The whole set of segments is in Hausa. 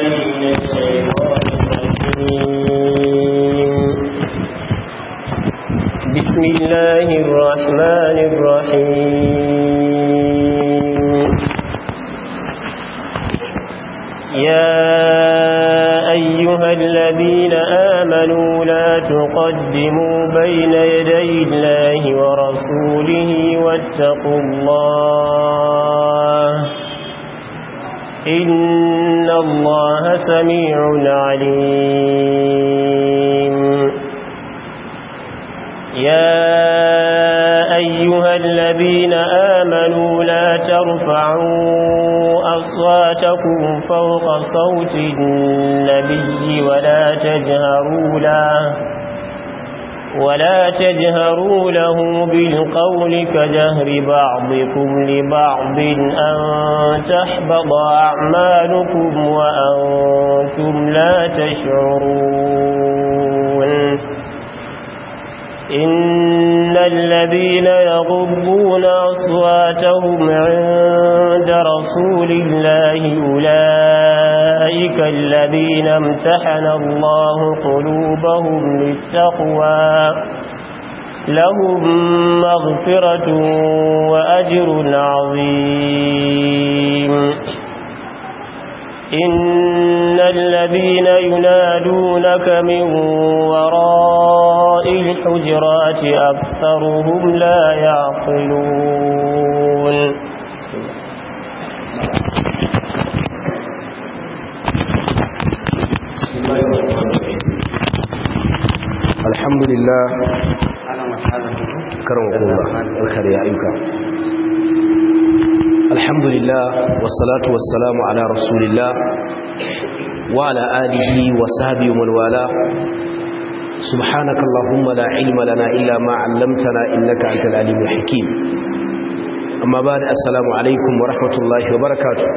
من الشيطان الرجيم بسم الله الرحمن الرحيم يا أيها الذين آمنوا لا تقدموا بين يدي الله ورسوله واتقوا الله إن الله سميع عليم يا أيها الذين آمنوا لا ترفعوا أصواتكم فوق صوت النبي ولا تجهروا له ولا تجهروا له بالقول كجهر بعضكم لبعض أن تحبط أعمالكم وأنتم لا تشعرون إن الذين يغضون أصواتهم عند رسول الله أولئك الذين امتحن الله قلوبهم للتقوى لهم مغفرة وأجر عظيم إن الذين ينادونك من وراء الحجرات أكثرهم لا يعقلون الحمد لله كرمكم الله الخير يا أيها الحمد لله والصلاة والسلام على رسول الله وعلى آله وصحبه ومن والاه سبحانك اللهم لا علم لنا إلا ما علمتنا إنك أنت العليم الحكيم أما بعد السلام عليكم ورحمة الله وبركاته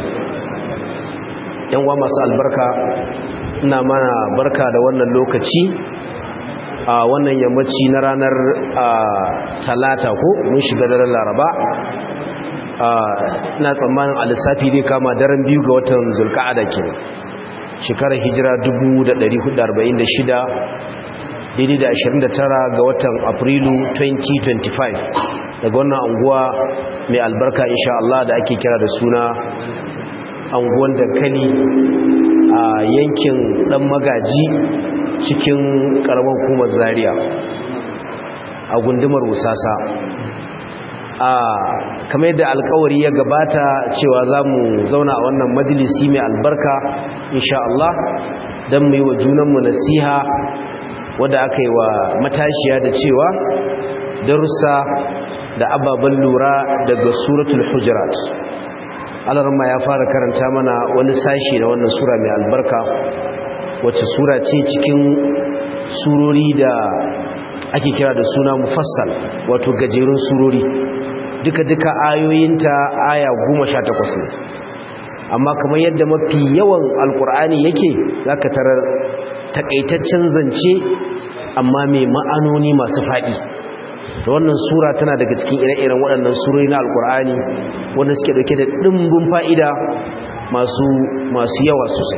يوم masu albarka ina mana barka da wannan lokaci a wannan yammaci na ranar talata ko mun shiga daren laraba ina tsammanin alisafi zai kama daren biyu ga watan zulka'ada ke shekarar hijira 1446 daidai da 29 ga watan afrilu 2025 daga wannan anguwa mai albarka insha Allah da ake kira da suna anguwan dankali a yankin dan magaji cikin karamar hukumar zaria a gundumar wusasa a kamar yadda alkawari ya gabata cewa za mu zauna a wannan majalisi mai albarka insha Allah don mu yi wa junanmu nasiha wadda aka yi wa matashiya da cewa darussa da ababen lura daga suratul hujurat alarma ya fara karanta mana wani sashi na wannan sura mai albarka wacce sura ce cikin surori da ake kira da suna mufassal wato gajerun surori duka-duka ayoyinta aya goma sha takwas ne amma kamar yadda mafi yawan alkur'ani yake zaka tarar takaitaccen zance amma mai ma'anoni masu faɗi da wannan sura tana daga cikin ire-iren waɗannan surori na alkur'ani wanda suke dauke da ɗimbin fa'ida masu yawa sosai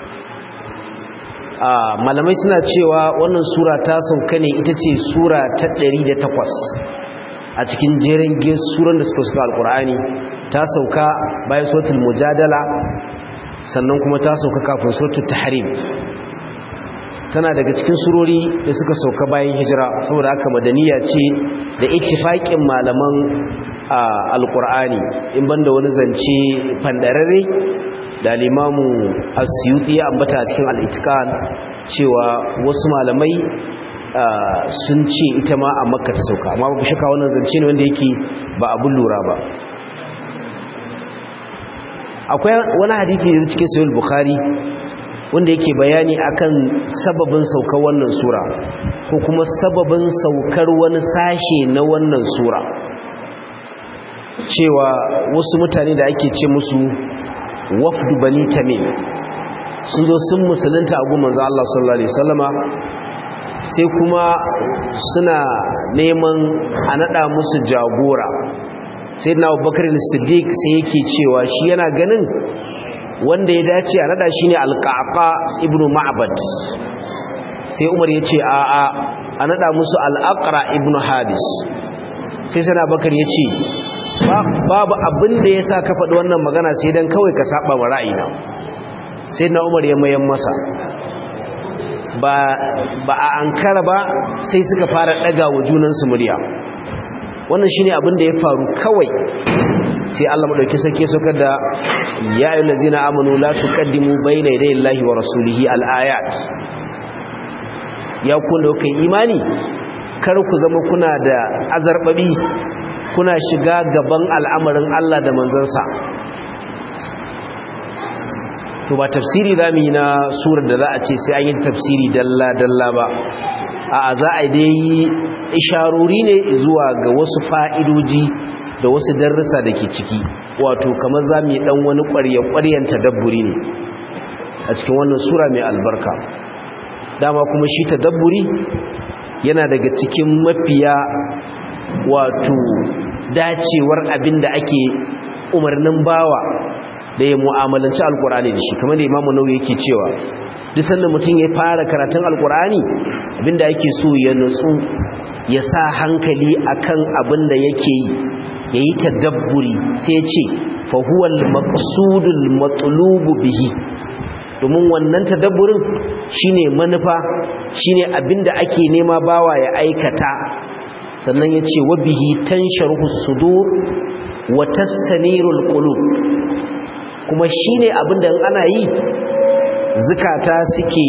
malamai suna cewa wannan sura ta sauka ne ita ce sura ta 108 a cikin jerin suran da suka suka alkur'ani ta sauka bayan suratul mujadala sannan kuma ta sauka kafin suratul tahrim tana daga cikin surori da suka sauka bayan hijira saboda haka madaniya ce da ittifaqin malaman alkur'ani in banda wani zance fandarare da limamu asyuti ya ambata a cikin al'itikan cewa wasu malamai sun ce ita ma a makka ta sauka amma babu shaka wannan zance ne wanda yake ba abun lura ba akwai wani hadithi da cikin sahih bukhari wanda yake bayani akan sababin saukar wannan sura ko kuma sababin saukar wani sashe na wannan sura cewa wasu mutane da ake ce musu wafdu bani tamim sun zo sun musulunta a gumman Allah sallallahu alaihi wasallama sai kuma suna neman a nada musu jagora sai na abubakar siddiq sai yake cewa shi yana ganin wanda ya dace a nada shine alqaqa ibnu ma'bad sai umar ya ce a a a nada musu al'aqra ibnu habis sai sana bakar ya ce babu abin da ya sa ka faɗi wannan magana sai dan kawai ka saba wa ra'ayina sai na umar ya mayan masa ba a ankara ba sai suka fara ɗaga wa junansu murya wannan shine abin da ya faru kawai sai Allah madauki sake suka da ya ayyuhal ladzina amanu la tuqaddimu bayna yaday Allahi wa rasulihi al-ayat ya ku da kai imani kar ku zama kuna da azarbabi kuna shiga gaban al'amarin Allah da manzansa to ba tafsiri zamu yi na surar da za a ce sai an yi tafsiri dalla dalla ba a za a dai isharori ne zuwa ga wasu fa'idoji da wasu darussa da ke ciki wato kamar za mu yi ɗan wani ƙwarya-ƙwaryen tadabburi ne a cikin wannan sura mai albarka dama kuma shi tadabburi yana daga cikin mafiya wato dacewar abin da ake umarnin bawa da ya mu'amalanci alkur'ani da shi kamar da imamu nau yake cewa duk sanda mutum ya fara karatun alkur'ani abinda yake so ya nutsu ya sa hankali akan abin da yake yi ya yi tadabburi sai ce fahuwal maqsudul matlubu bihi domin wannan tadabburin shine manufa shine abinda ake nema bawa ya aikata sannan ya ce wa bihi tansharuhu sudur wa tastanirul qulub kuma shine abinda ana yi zukata suke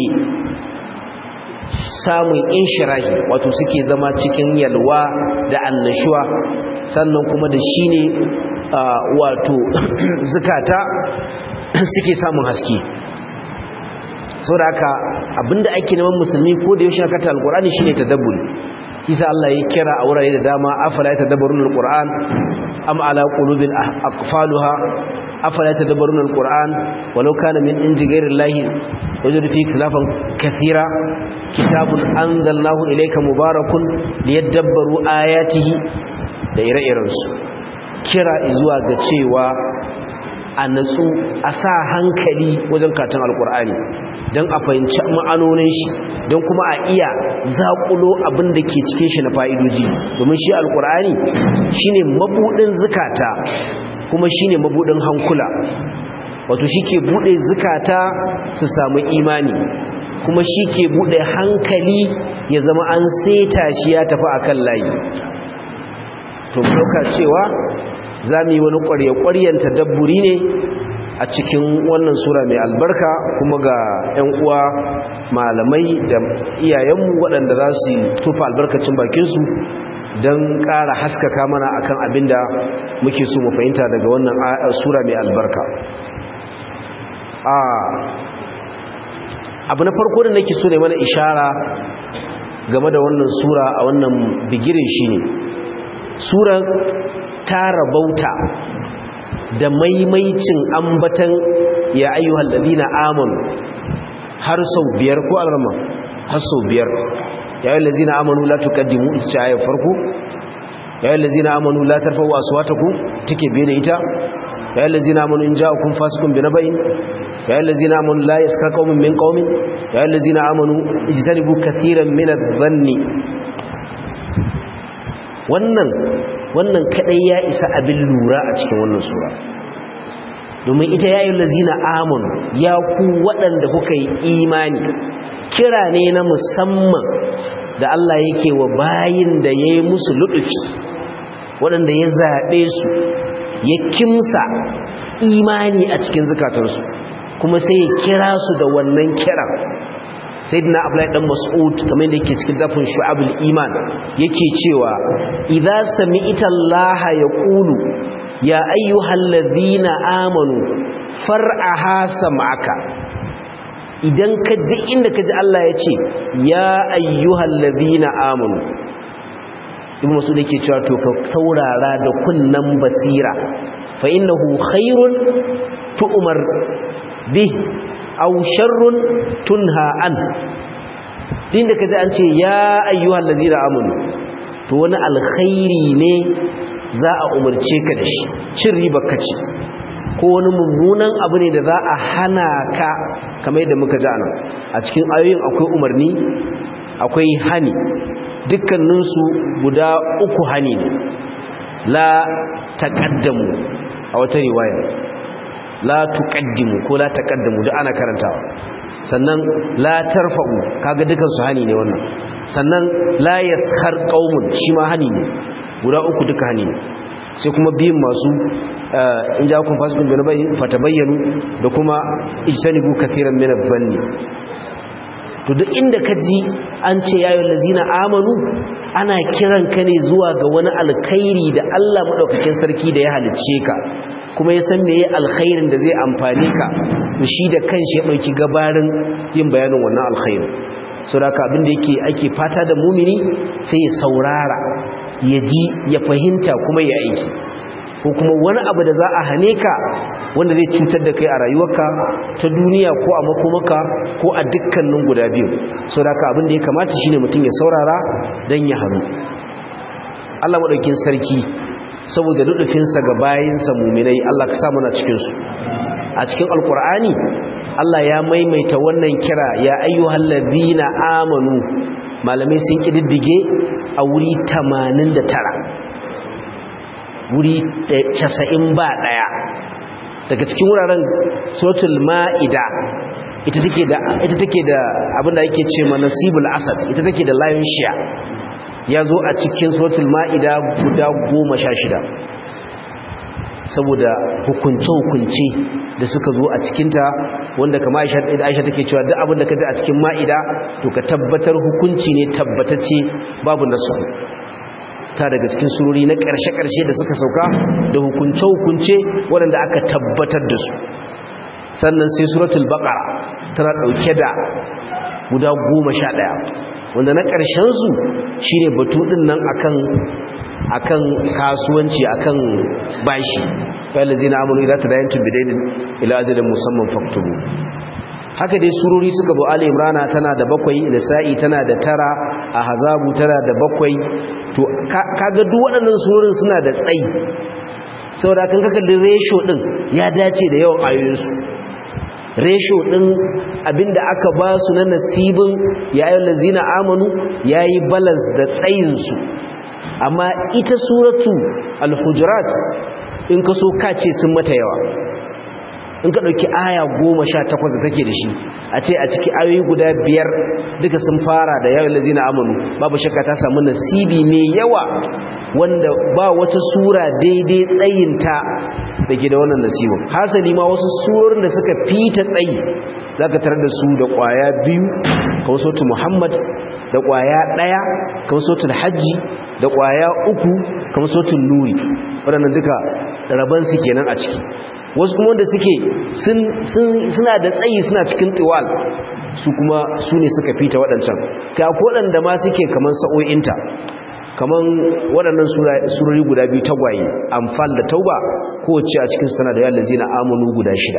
samun inshirahi wato suke zama cikin yalwa da annashuwa sannan kuma da shi ne wato zukata suke samun haske sau da haka abinda ake neman musulmi ko da yaushe aka ta alkurani shine tadabburi isa Allah ya kira a wurare da dama afala ya tadabbarun alquran am ala qulubin aqfaluha afala ya tadabbarun alquran walau kana min indi ghairi llahi wajadu fi khilafan kathira kitabun anzalnahu ilayka mubarakun liyadabbaru ayatihi da ire-irensu kira zuwa ga cewa a natsu a sa hankali wajen katon alkur'ani don a fahimci ma'anonin shi don kuma a iya zaƙulo abin da ke cikin shi na fa'idoji domin shi alkur'ani shi ne mabuɗin zukata kuma shi ne mabuɗin hankula wato shi ke buɗe zukata su samu imani kuma shi ke buɗe hankali ya zama an seta shi ya tafi a kan layi to ɗauka cewa za mu yi wani ƙwarya-ƙwaryen tadabburi ne a cikin wannan sura mai albarka kuma ga 'yan uwa malamai da iyayenmu waɗanda za su tufa albarkacin bakinsu don ƙara haskaka mana akan abin da muke so mu fahimta daga wannan sura mai albarka abu na farko da nake so ne mana ishara game da wannan sura a wannan bigirin shi ne surar ta rabauta da maimaicin ambatan ya ayyuhal ladina amanu har sau biyar ko alrama har sau biyar ya ayyuhal ladina amanu la tuqaddimu ita ayar farko ya ayyuhal ladina amanu la tarfa'u aswatakum take biye da ita ya ayyuhal ladina amanu in ja'akum fasiqun binaba'in ya ayyuhal ladina amanu la yaskar qaumun min qaumin ya ayyuhal ladina amanu ijtanibu katiran min adh-dhanni wannan wannan kadai ya isa abin lura a cikin wannan sura domin ita ya yi lazina amonu ya ku waɗanda kuka yi imani kira ne na musamman da Allah yake wa bayin da ya yi musu luɗuki waɗanda ya zaɓe su ya kimsa imani a cikin zukatarsu kuma sai ya kira su da wannan kiran sayyidina abdullahi dan mas'ud kamar da yake cikin dafin shu'abul iman yake cewa idza sami'ta Allah yaqulu ya ayyuhallazina amanu far'aha sam'aka idan ka duk inda kaji Allah ya ce ya ayyuhallazina amanu ibn mas'ud yake cewa to ka saurara da kunnan basira fa innahu khairun tu'mar bih aw sharrun tunha an din da kaji an ce ya ayyuhal ladina amanu to wani alkhairi ne za a umarce ka da shi cin riba kace ko wani mummunan abu ne da za a hana ka kamar yadda muka ji anan a cikin ayoyin akwai umarni akwai hani dukkaninsu guda uku hani ne la taqaddamu a wata riwaya la tuqaddimu ko la taqaddamu da ana karantawa sannan la tarfa'u kaga dukan su hani ne wannan sannan la yaskhar qaumun shi ma hani ne guda uku duka hani ne sai kuma biyun masu in ja kun fasikun bin bai fatabayyanu da kuma ijtanibu kathiran min adh-dhanni to duk inda ka ji an ce yayin lazina amanu ana kiran ka ne zuwa ga wani alkhairi da Allah madaukakin sarki da ya halicce ka kuma ya san meye alkhairin da zai amfane ka to shi da kanshi ya dauki gabarin yin bayanin wannan alkhairin saboda abin da yake ake fata da mumini sai ya saurara ya ji ya fahimta kuma ya aiki ko kuma wani abu da za a hane ka wanda zai cutar da kai a rayuwarka ta duniya ko a makomaka ko a dukkanin guda biyu so da ka abin da ya kamata shine mutum ya saurara don ya hannu Allah maɗaukin sarki saboda luɗufinsa ga bayansa muminai Allah ka samu na cikinsu a cikin alkur'ani Allah ya maimaita wannan kira ya ayyuhal ladina amanu malamai sun kididdige a wuri 89 wuri 90 ba daya daga cikin wuraren suratul ma'ida ita take da ita take da abinda yake ce ma nasibul asad ita take da lion share yazo a cikin suratul ma'ida guda 16 saboda hukunce-hukunce da suka zo a cikinta wanda kama aisha take cewa duk abin da ka ji a cikin ma'ida to ka tabbatar hukunci ne tabbatacce babu nasu ta daga cikin surori na ƙarshe-ƙarshe da suka sauka da hukunce-hukunce waɗanda aka tabbatar da su sannan sai suratul baqara tana ɗauke da guda goma sha ɗaya wanda na ƙarshensu shine batu ɗin nan akan akan kasuwanci akan bashi fayyalazi na amuru idan ta dayancin bidainin ila ajalin musamman faktubu haka dai surori suka bu ali imrana tana da bakwai nisa'i tana da tara a hazabu tana da bakwai to kaga duk waɗannan surorin suna da tsayi saboda kan kaka da ratio din ya dace da yawan ayoyinsu ratio din abinda aka ba su na nasibin yayin lazina amanu yayi balance da tsayinsu amma ita suratu al-hujurat in ka so ka ce sun mata yawa in ka ɗauki aya goma sha takwas da take da shi a ce a ciki ayoyi guda biyar duka sun fara da yawon lazina amanu babu shakka ta samu nasibi mai yawa wanda ba wata sura daidai tsayinta da ke da wannan nasibin hasali ma wasu surorin da suka fita tsayi za ka tarar da su da ƙwaya biyu kawai sautu muhammad da ƙwaya ɗaya kawai sautu hajji da ƙwaya uku kamar sautin nuri waɗannan duka rabansu kenan a ciki wasu kuma wanda suke suna da tsayi suna cikin tiwal su kuma su ne suka fita waɗancan ka waɗanda ma suke kamar sa'o'inta kamar waɗannan surori guda biyu tagwaye amfal da tauba kowace a cikinsu tana da yalla zina amonu guda shida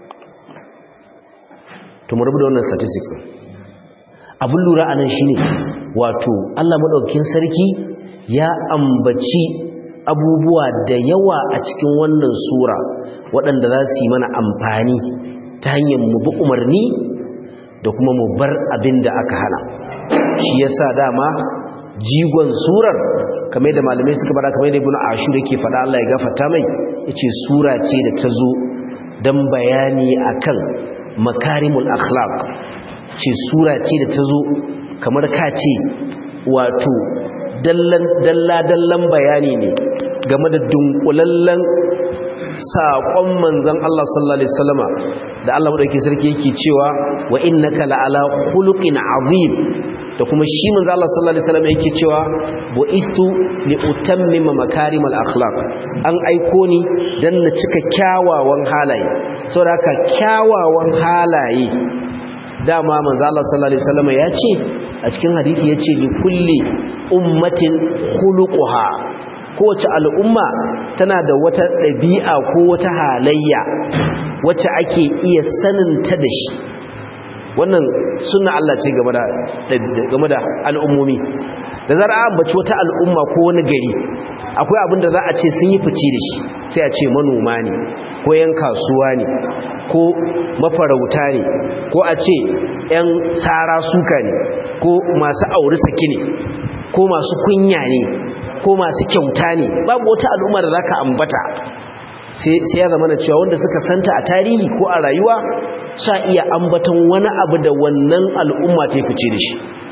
to mu rabu da wannan statistics abin lura a nan shine wato allah maɗaukin sarki ya ambaci abubuwa da yawa a cikin wannan sura waɗanda za su yi mana amfani ta hanyar mu bi umarni da kuma mu bar abin da aka hana shi yasa dama jigon surar kamar da malamai suka bada kamar da ibn ashur yake faɗa Allah ya gafarta mai yace sura ce da ta zo dan bayani akan makarimul akhlaq ce sura ce da ta zo kamar ka ce wato dalla-dallan bayani ne game da dunkulallen saƙon manzan Allah sallallahu Alaihi wasallama da Allah maɗauki sarki yake cewa wa innaka la'ala khuluqin azim da kuma shi manzan Allah sallallahu Alaihi wasallama yake cewa bu'istu li utammima makarimal akhlaq an aiko ni dan na cika kyawawan halaye saboda haka kyawawan halaye dama manzan Allah sallallahu Alaihi wasallama ya ce a cikin hadisi yace li kulli ummatin khuluquha kowace al'umma tana da wata ɗabi'a ko wata halayya wacce ake iya saninta da shi wannan suna Allah ce game da game da al'ummomi da zara an bace wata al'umma ko wani gari akwai abin da za a ce sun yi fice da shi sai a ce manoma ne ko yan kasuwa ne ko mafarauta ne ko a ce yan tsara suka ne ko masu auri saki ne ko masu kunya ne ko masu kyauta ne babu wata al'umma da zaka ambata sai ya zama na cewa wanda suka santa a tarihi ko a rayuwa sa iya ambaton wani abu da wannan al'umma ta fice da shi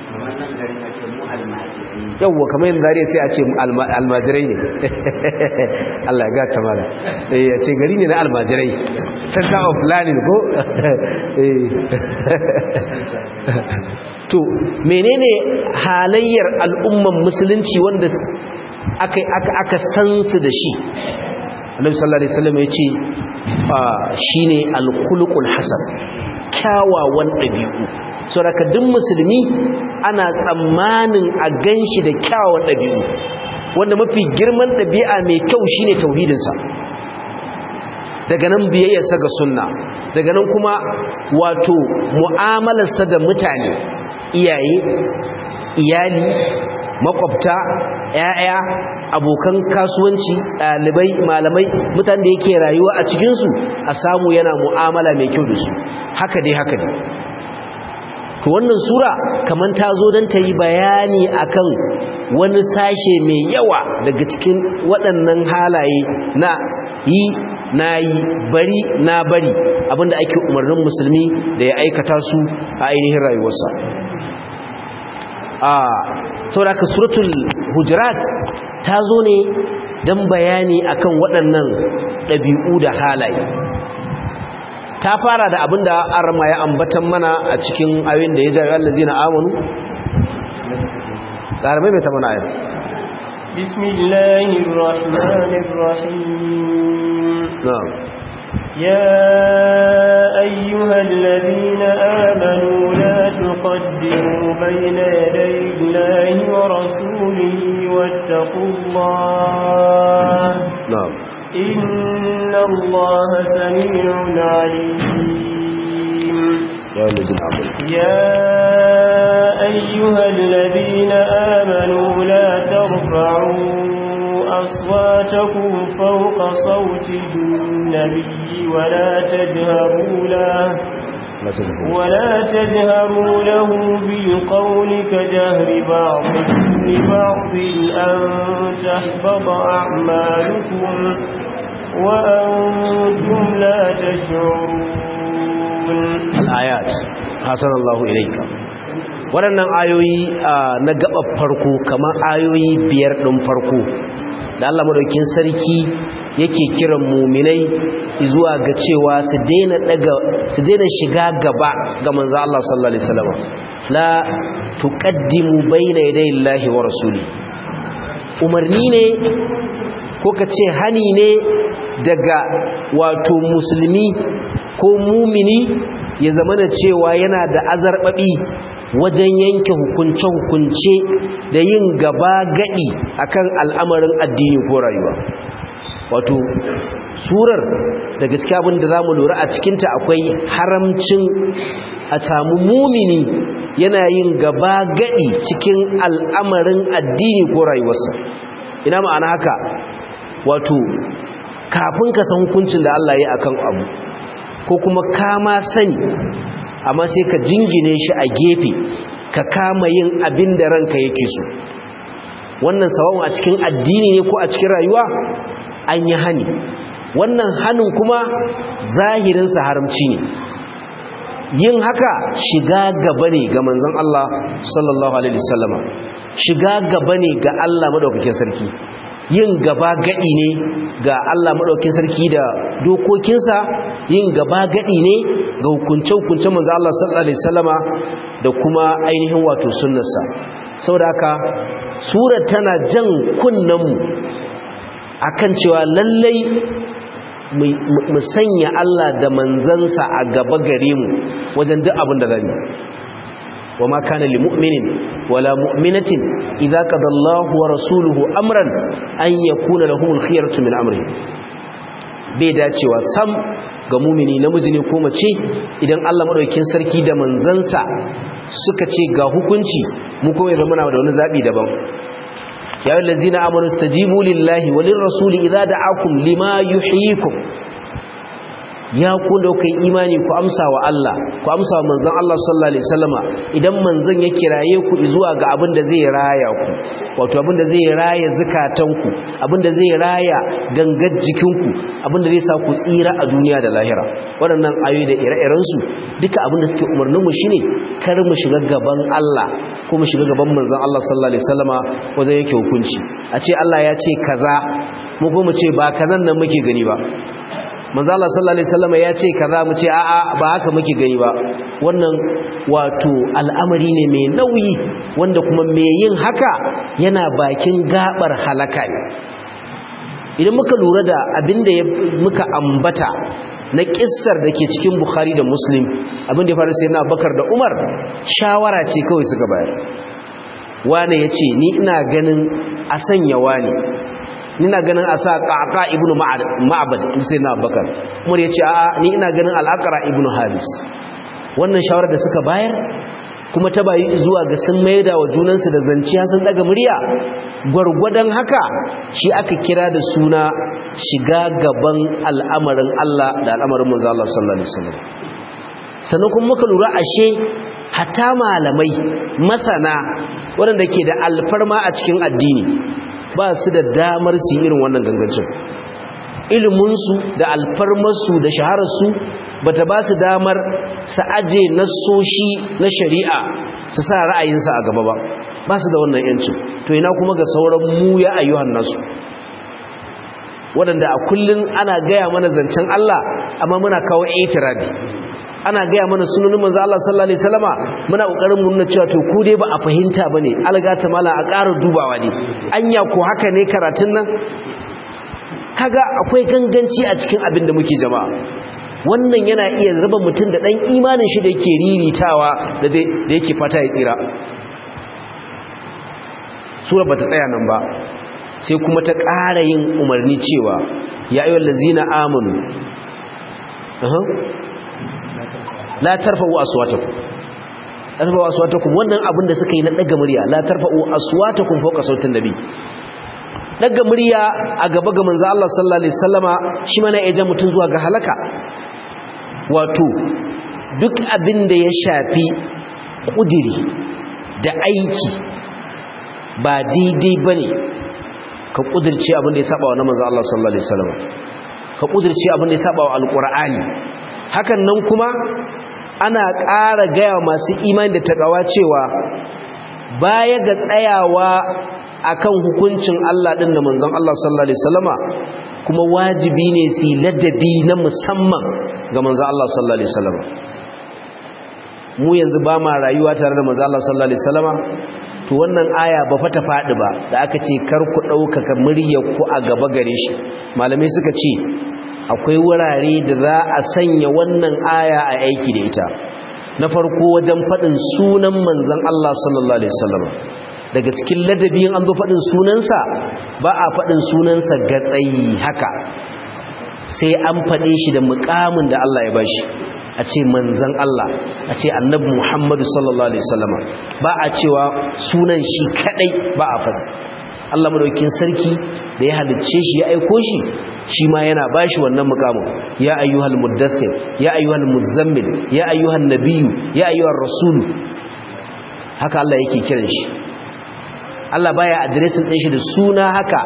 yawwa kamar yin zariya sai a ce almajirai ne Allah ga ta mala ya ce gari ne na almajirai center of learning ko to menene halayyar al'umman musulunci wanda aka aka san su da shi annabi sallallahu alaihi wasallam ya ce shine al-khuluqul hasan kyawawan dabi'u saboda duk musulmi ana tsammanin a ganshi da kyawawan dabi'u wanda mafi girman dabi'a mai kyau shine tauhidinsa daga nan biyayyarsa ga sunna daga nan kuma wato mu'amalarsa da mutane iyaye iyali makwabta ‘ya'ya abokan kasuwanci ɗalibai malamai mutane da yake rayuwa a cikinsu a samu yana mu'amala mai kyau da su haka dai haka dai to wannan sura kamar ta zo don ta yi bayani akan wani sashe mai yawa daga cikin waɗannan halaye na yi na yi bari na bari abinda ake umarnin musulmi da ya aikata su a ainihin rayuwarsa a sauraka suratul hujurat ta zo ne don bayani akan waɗannan ɗabi'u da halaye ta fara da abinda arma ya ambatan mana a cikin ayoyin da ya jawo allazi na amonu ƙaramai mai ta mana ayyar bismillahirrahmanirrahim na'am يا أيها الذين آمنوا لا تقدموا بين يدي الله ورسوله واتقوا الله na'am إن الله سميع عليم ya allazi na amonu يا أيها الذين آمنوا لا ترفعوا أصواتكم فوق صوت النبي ولا تجهروا له la tazhabu ولا تجهروا له بالقول كجهر بعضكم لبعض أن تحبط أعمالكم وأنتم لا تشعرون al'ayat hasanallahu ilaika waɗannan ayoyi ah, na gaba farko kamar ayoyi biyar ɗin farko da Allah madaukin sarki yake kiran muminai zuwa ga cewa su daina daga su daina shiga gaba ga manzo Allah sallallahu alaihi wasallam la tuqaddimu bayna yaday Allahi wa rasuli umarni ne ko ka ce hani ne daga wato musulmi ko mumini ya zama da cewa yana da azarbabi wajen yanke hukunce-hukunce da yin gaba gadi akan al'amarin addini ko rayuwa wato surar da gaskiya abin da za mu lura a cikinta akwai haramcin a samu mumini yana yin gaba gadi cikin al'amarin addini ko rayuwarsa ina ma'ana haka wato kafin ka san hukuncin da Allah ya akan abu ko kuma kama sani amma sai ka jingine shi a gefe ka kama yin abin da ranka yake so wannan sawon a cikin addini ne ko a cikin rayuwa an yi hani wannan hanin kuma zahirinsa haramci ne yin haka shiga gaba ne ga manzon Allah sallallahu alaihi wasallama shiga gaba ne ga Allah madaukakin sarki yin gaba gadi ne ga Allah madaukakin sarki da dokokinsa yin gaba gadi ne ga hukunce-hukunce manzon Allah sallallahu alaihi wasallama da kuma ainihin wato sunnarsa saboda haka surar tana jan kunnenmu akan cewa lallai mu sanya Allah da manzansa a gaba gare mu wajen duk abin da zai wa ma kana lil mu'minin wala mu'minatin idza qada Allahu wa rasuluhu amran an yakuna lahumul khiyaratu min amri bai dacewa sam ga mumini namiji ne ko mace idan Allah madaukakin sarki da manzansa suka ce ga hukunci mu kuma yanzu muna da wani zabi daban يا الذين آمنوا استجيبوا لله وللرسول إذا دعاكم لما يحييكم ya ku da kai imani ku amsa wa Allah ku amsa wa manzon Allah sallallahu alaihi wasallama idan manzon ya kiraye ku zuwa ga abin da zai raya ku wato abin da zai raya zakatanku abin da zai raya gangar jikinku abin da zai sa ku tsira a duniya da lahira waɗannan ayoyi da ire-iren su duka abin da suke umarnin mu shine kar mu shiga gaban Allah ko mu shiga gaban manzon Allah sallallahu alaihi wasallama wajen yake hukunci a ce Allah ya ce kaza mu ko mu ce ba kazan nan muke gani ba manzo Allah sallallahu alaihi wasallam ya ce kaza mu ce a'a ba haka muke gani ba wannan wato al'amari ne mai nauyi wanda kuma mai yin haka yana bakin gabar halaka ne idan muka lura da abinda muka ambata na kissar da ke cikin Bukhari da Muslim abinda ya faru sai na Bakar da Umar shawara ce kawai suka bayar wane yace ni ina ganin a sanya wani ina ganin a sa ƙaƙa ibn ma'abad sai na bakar umar ya ce a ni ina ganin al'akara ibn habis wannan shawarar da suka bayar kuma ta bayi zuwa ga sun maida wa junansu da zanciya sun daga murya gwargwadon haka shi aka kira da suna shiga gaban al'amarin Allah da al'amarin manzo Allah sallallahu alaihi wasallam sannan kuma muka lura ashe hatta malamai masana waɗanda ke da alfarma a cikin addini ba su da damar su irin wannan gangancin iliminsu da alfarmarsu da shahararsu ba ta ba su damar su aje nasoshi na shari'a su sa ra'ayinsa a gaba ba ba su da wannan yancin to ina kuma ga sauran mu ya ayyuhan nasu waɗanda a kullum ana gaya mana zancen Allah amma muna kawo itiradi ana gaya mana sunanin manzo Allah sallallahu alaihi wasallama muna kokarin mu nuna cewa to ku dai ba a fahimta bane algata mala a ƙara dubawa ne anya ko haka ne karatun nan kaga akwai ganganci a cikin abin da muke jama'a wannan yana iya raba mutum da dan imanin shi da yake riritawa da da yake fata ya tsira sura bata tsaya nan ba sai kuma ta ƙara yin umarni cewa ya ayyuhal ladzina amanu la tarfa'u aswatakum la tarfa'u aswatakum wannan abin da suka yi na daga murya la tarfa'u aswatakum fawqa sautin nabi daga murya a gaba ga manzo Allah sallallahu alaihi wasallama shi mana ya ja mutun zuwa ga halaka wato duk abin da ya shafi kudiri da aiki ba daidai bane ka kudirce abin da ya saba wa manzo Allah sallallahu alaihi wasallama ka kudirce abin da ya saba wa alqur'ani hakan nan kuma ana ƙara gaya masu imani da takawa cewa baya ga tsayawa akan hukuncin Allah din da manzon Allah sallallahu alaihi wasallama kuma wajibi ne su ladabi na musamman ga manzon Allah sallallahu alaihi wasallama mu yanzu ba ma rayuwa tare da manzon Allah sallallahu alaihi wasallama to wannan aya ba fa ta faɗi ba da aka ce kar ku ɗaukaka muryar ku a gaba gare shi malamai suka ce akwai wurare da za a sanya wannan aya a aiki da ita na farko wajen faɗin sunan manzan Allah sallallahu Alaihi wasallam daga cikin ladabiyin an zo faɗin sunansa ba a faɗin sunansa ga tsayi haka sai an faɗe shi da mukamin da Allah ya bashi a ce manzan Allah a ce annabi Muhammadu sallallahu Alaihi wasallam ba a cewa sunan shi kadai ba a faɗi Allah madaukin sarki da ya halicce shi ya aiko shi shi ma yana bashi wannan mukamin ya ayyuhal muddathir ya ayyuhal muzammil ya ayyuhan nabiyyu ya ayyuhar rasul haka Allah yake kiran shi Allah baya addressing din shi da suna haka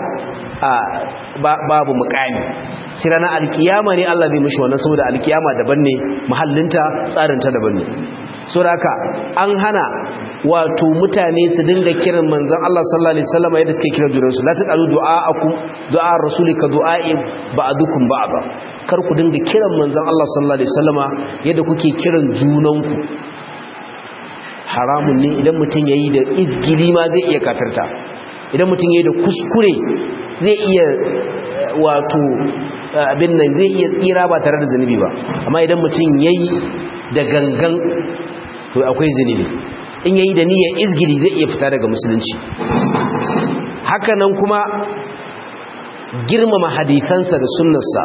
babu mukami sai ranar alkiyama ne Allah zai mishi wannan saboda alkiyama daban ne mahallinta tsarinta daban ne saboda haka an hana wato mutane su dinga kiran manzon Allah sallallahu alaihi wasallam yadda suke kiran junansu la taqalu du'aakum du'a rasulika du'a'i ba'dukum ba'da kar ku dinga kiran manzon Allah sallallahu alaihi wasallama yadda kuke kiran junanku haramun ne idan mutum yayi da izgili ma zai iya kafirta idan mutum yayi da kuskure zai iya wato abin nan zai iya tsira ba tare da zanubi ba amma idan mutum yayi da gangan to akwai zanubi in yayi da niyyar izgili zai iya fita daga musulunci haka nan kuma girmama hadisansa da sunnarsa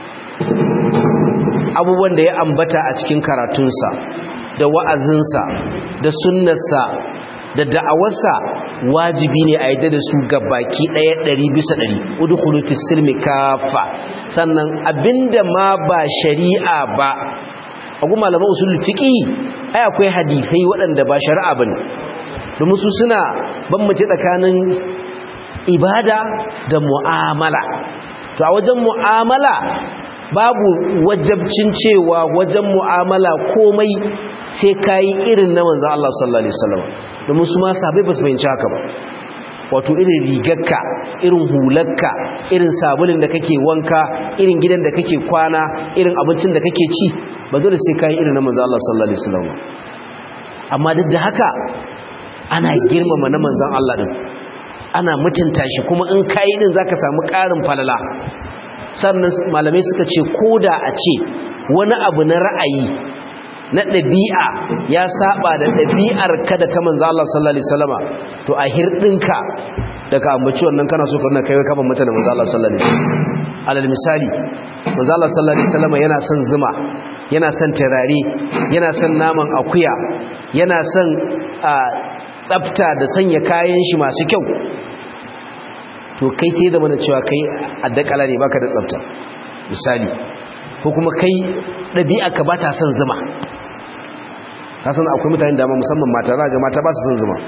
abubuwan da ya ambata a cikin karatunsa da wa'azinsa da sunnarsa da da'awarsa wajibi ne a yadda da su ga baki ɗaya ɗari bisa ɗari udkhulu fi silmi kafa sannan abinda ma ba shari'a ba a kuma malaman usul fiqi ai akwai hadisai waɗanda ba shari'a bane domin su suna bambance tsakanin ibada da mu'amala to a wajen mu'amala babu wajabcin cewa wajen mu'amala komai sai kayi irin na manzo Allah sallallahu alaihi wasallam domin su ma sahabbai ba su fahimci haka ba wato irin rigarka irin hularka irin sabulin da kake wanka irin gidan da kake kwana irin abincin da kake ci ba dole sai kayi irin na manzo Allah sallallahu alaihi wasallam amma duk da haka ana girmama na manzon Allah din ana mutunta shi kuma in kayi din zaka samu ƙarin falala sannan malamai suka ce koda a ce wani abu na ra'ayi na ɗabi'a ya saba da ɗabi'ar kada ta manzo Allah sallallahu alaihi wasallama to a hirdinka daga ambaci wannan kana so ka nuna kai kafa mata da manzo Allah sallallahu alaihi wasallam alal misali manzo Allah sallallahu alaihi wasallama yana son zuma yana son turare yana son naman akuya yana son tsafta da sanya kayan shi masu kyau to kai sai da mana cewa kai addakala ne baka da tsafta misali ko kuma kai ɗabi'a ka ba ta son zuma ka san akwai mutane da musamman mata za ga mata ba su son zuma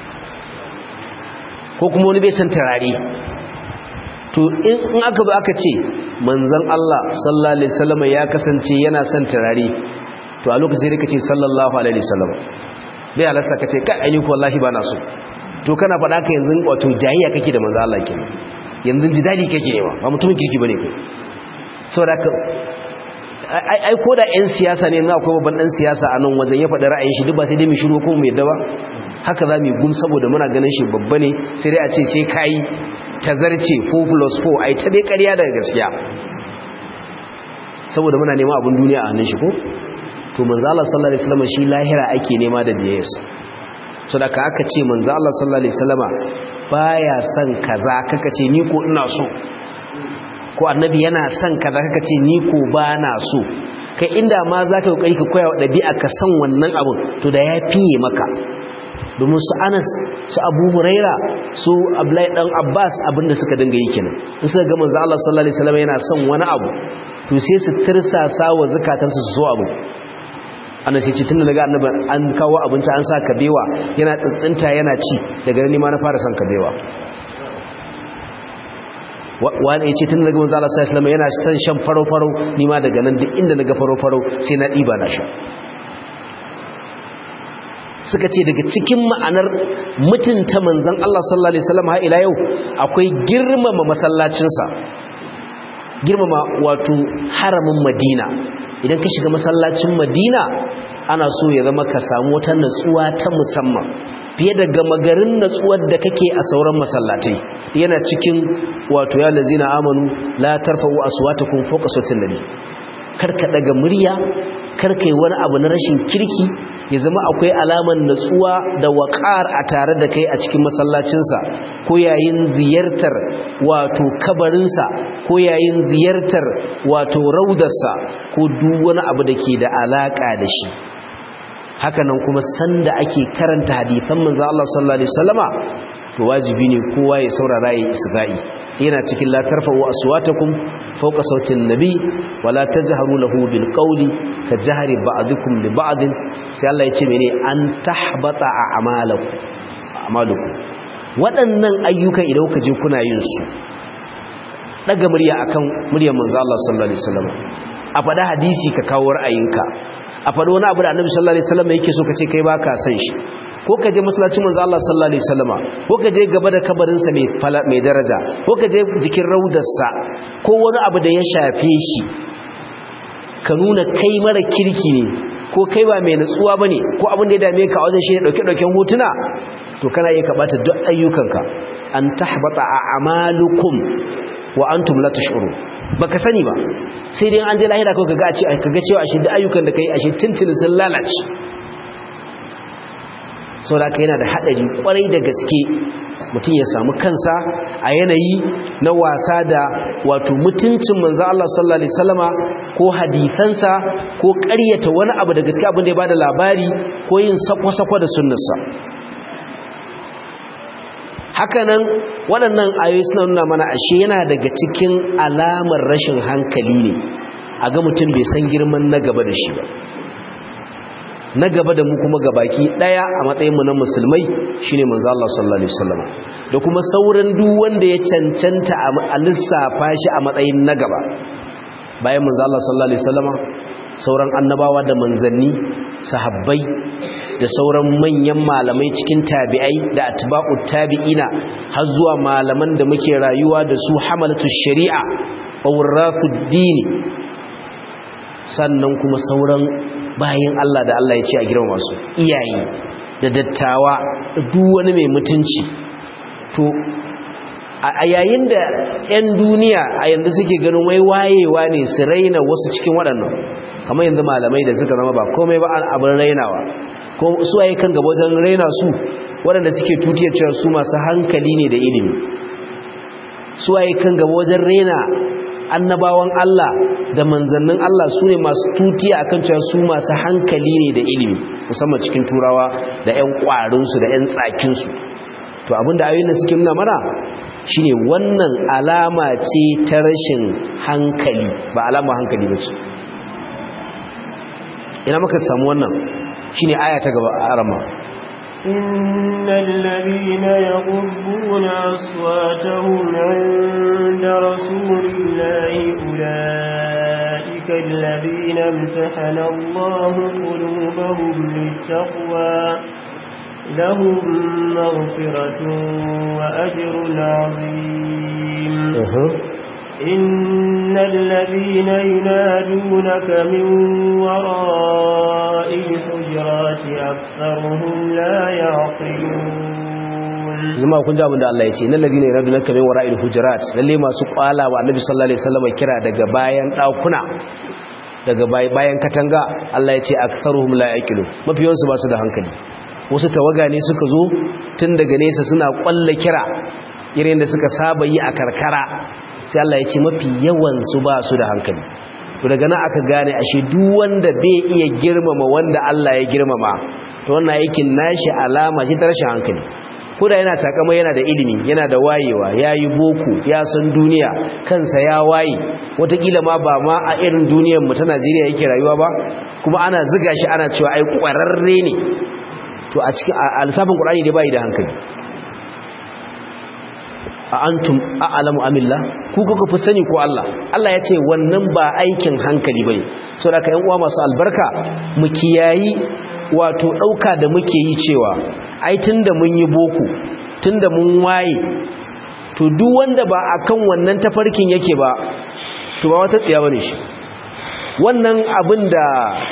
ko kuma wani bai san turare to in aka ba aka ce manzon Allah sallallahu alaihi wasallam ya kasance yana son turare to a lokacin sai ka ce sallallahu alaihi wasallam bai halasta ka ce kai ainihi wallahi ba na so to kana faɗa ka yanzu wato jayayya kake da manzon Allah kenan yanzu jidali kake yawa ba mutumin kirki bane kai saboda ka ai ko da 'yan siyasa ne na akwai babban ɗan siyasa a nan wajen ya faɗi ra'ayin shi duk ba sai dai mu shiru ko mu yadda ba haka za mu yi gum saboda muna ganin shi babba ne sai dai a ce sai kayi tazarce 4 plus 4 ai ta dai ƙarya daga gaskiya saboda muna neman abin duniya a hannun shi ko to manzo Allah sallallahu alaihi wasallam shi lahira ake nema da biyayyarsa so da ka aka ce manzo Allah sallallahu alaihi wasallama baya son kaza kaka ce ni ko ina so ko annabi yana son kaza kaka ce ni ko ba na so kai inda ma za ka kokari ka koya wa ɗabi'a ka san wannan abun to da ya fiye maka domin su anas su abu huraira su ablai dan abbas abinda suka dinga yi kenan in suka ga manzo Allah sallallahu alaihi wasallam yana son wani abu to sai su tirsasa wa zakatansu su so abu anas ya ce tunda daga annabi an kawo abinci an sa kabewa yana tsintsinta yana ci daga ni ma na fara son kabewa wani ya ce tun daga manzo Allah sallallahu alaihi yana son shan faro-faro ni ma daga nan duk inda naga faro-faro sai na diba na sha suka ce daga cikin ma'anar mutunta manzon Allah sallallahu alaihi wasallam har ila yau akwai girmama masallacinsa girmama wato haramin Madina idan ka shiga masallacin Madina ana so ya zama ka samu wata natsuwa ta musamman fiye da gama garin natsuwar da kake a sauran masallatai yana cikin wato ya lazina amanu la tarfa'u aswatakum fawqa sautin nabi karka daga murya karka yi wani abu na rashin kirki ya zama akwai alaman natsuwa da waƙar a tare da kai a cikin masallacinsa ko yayin ziyartar wato kabarinsa ko yayin ziyartar wato raudarsa ko duk wani abu da ke da alaƙa da shi hakanan kuma sanda ake karanta hadithan manzo Allah sallallahu alaihi wasallama to wajibi ne kowa ya saurara ya isga'i yana cikin la tarfa'u aswatakum fawqa sautin nabi wala tajharu lahu bil qawli ka jahri ba'dukum li ba'd sai Allah ya ce mene an tahbata a'malakum a'malukum waɗannan ayyukan idan kuka je kuna yin su daga murya akan muryar manzo Allah sallallahu alaihi wasallama a faɗa hadisi ka kawo ra'ayinka a faɗo wani abu da annabi sallallahu alaihi wasallam yake so kace kai baka san shi ko ka je masallacin manzo Allah sallallahu alaihi wasallama ko ka je gaba da kabarin sa mai mai daraja ko ka je jikin raudarsa ko wani abu da ya shafe shi ka nuna kai mara kirki ne ko kai ba mai natsuwa bane ko abin da ya dame ka a wajen shi ne dauke dauken hotuna to kana iya kabata duk ayyukanka an tahbata a'malukum wa antum la tash'urun baka sani ba sai dai an je lahira kawai kaga ce kaga cewa ashe duk ayyukan da kai ashe tintin sun lalace saboda kai yana da hadari kwarai da gaske mutum ya samu kansa a yanayi na wasa da wato mutuncin manzo Allah sallallahu alaihi wasallama ko hadisansa ko ƙaryata wani abu da gaske abin da ya bada labari ko yin sako-sako da sunnarsa hakanan waɗannan ayoyi suna nuna mana ashe yana daga cikin alamar rashin hankali ne a ga mutum bai san girman na gaba da shi ba na gaba da mu kuma gabaki daya a matsayin mu na musulmai shine manzo Allah sallallahu alaihi wasallam da kuma sauran duk wanda ya cancanta a lissafa shi a matsayin na gaba bayan manzo Allah sallallahu alaihi wasallam sauran annabawa da manzanni sahabbai da sauran manyan malamai cikin tabi'ai da atba'u tabi'ina har zuwa malaman da muke rayuwa da su hamalatu shari'a awratud dini sannan kuma sauran bayan Allah da Allah ya ce a girma masu iyaye da dattawa da duk wani mai mutunci to a yayin da 'yan duniya a yanzu suke ganin wai wayewa ne su raina wasu cikin waɗannan kamar yanzu malamai da suka zama ba komai ba abin rainawa ko su waye kan gaba wajen raina su waɗanda suke tutiyar cewa su masu hankali ne da ilimi su waye kan gaba wajen raina annabawan Allah da manzannin Allah su ne masu tutiya akan cewa su masu hankali ne da ilimi musamman cikin turawa da 'yan ƙwarinsu da 'yan tsakinsu to abinda ayoyin da suke nuna mana shine wannan alama ce ta rashin hankali ba alama hankali ba ce ina maka samu wannan shine aya ta gaba a arama إن الذين يغضون أصواتهم عند رسول الله أولئك الذين امتحن الله قلوبهم للتقوى لهم مغفرة وأجر عظيم إن الذين ينادونك من وراء الحجرات أكثرهم لا يعقلون zama kun ji abin da Allah ya ce nan ladina yaradunaka min wara'il hujurat lalle masu kwala wa annabi sallallahu alaihi wasallam kira daga bayan dakuna daga bayan katanga Allah ya ce aktharuhum la yaqilu mafiyansu ba su da hankali wasu tawaga ne suka zo tun daga nesa suna kwalla kira irin da suka saba yi a karkara sai Allah ya ce mafi yawan su ba su da hankali to daga nan aka gane ashe duk wanda bai iya girmama wanda Allah ya girmama to wannan aikin nashi alama ce ta rashin hankali ko da yana takama yana da ilimi yana da wayewa yayi boko ya san duniya kansa ya waye wataƙila ma ba ma a irin duniyar mu ta Najeriya yake rayuwa ba kuma ana ziga shi ana cewa ai kwararre ne to a cikin alsafin Qur'ani dai bai da hankali a antum a'lamu amillah ku kuka fi sani ko Allah Allah ya ce wannan ba aikin hankali bane saboda ka yan uwa masu albarka mu kiyayi wato dauka da muke yi cewa ai tunda mun yi boko tunda mun waye to duk wanda ba akan wannan tafarkin yake ba to ba wata tsiya bane shi wannan abin da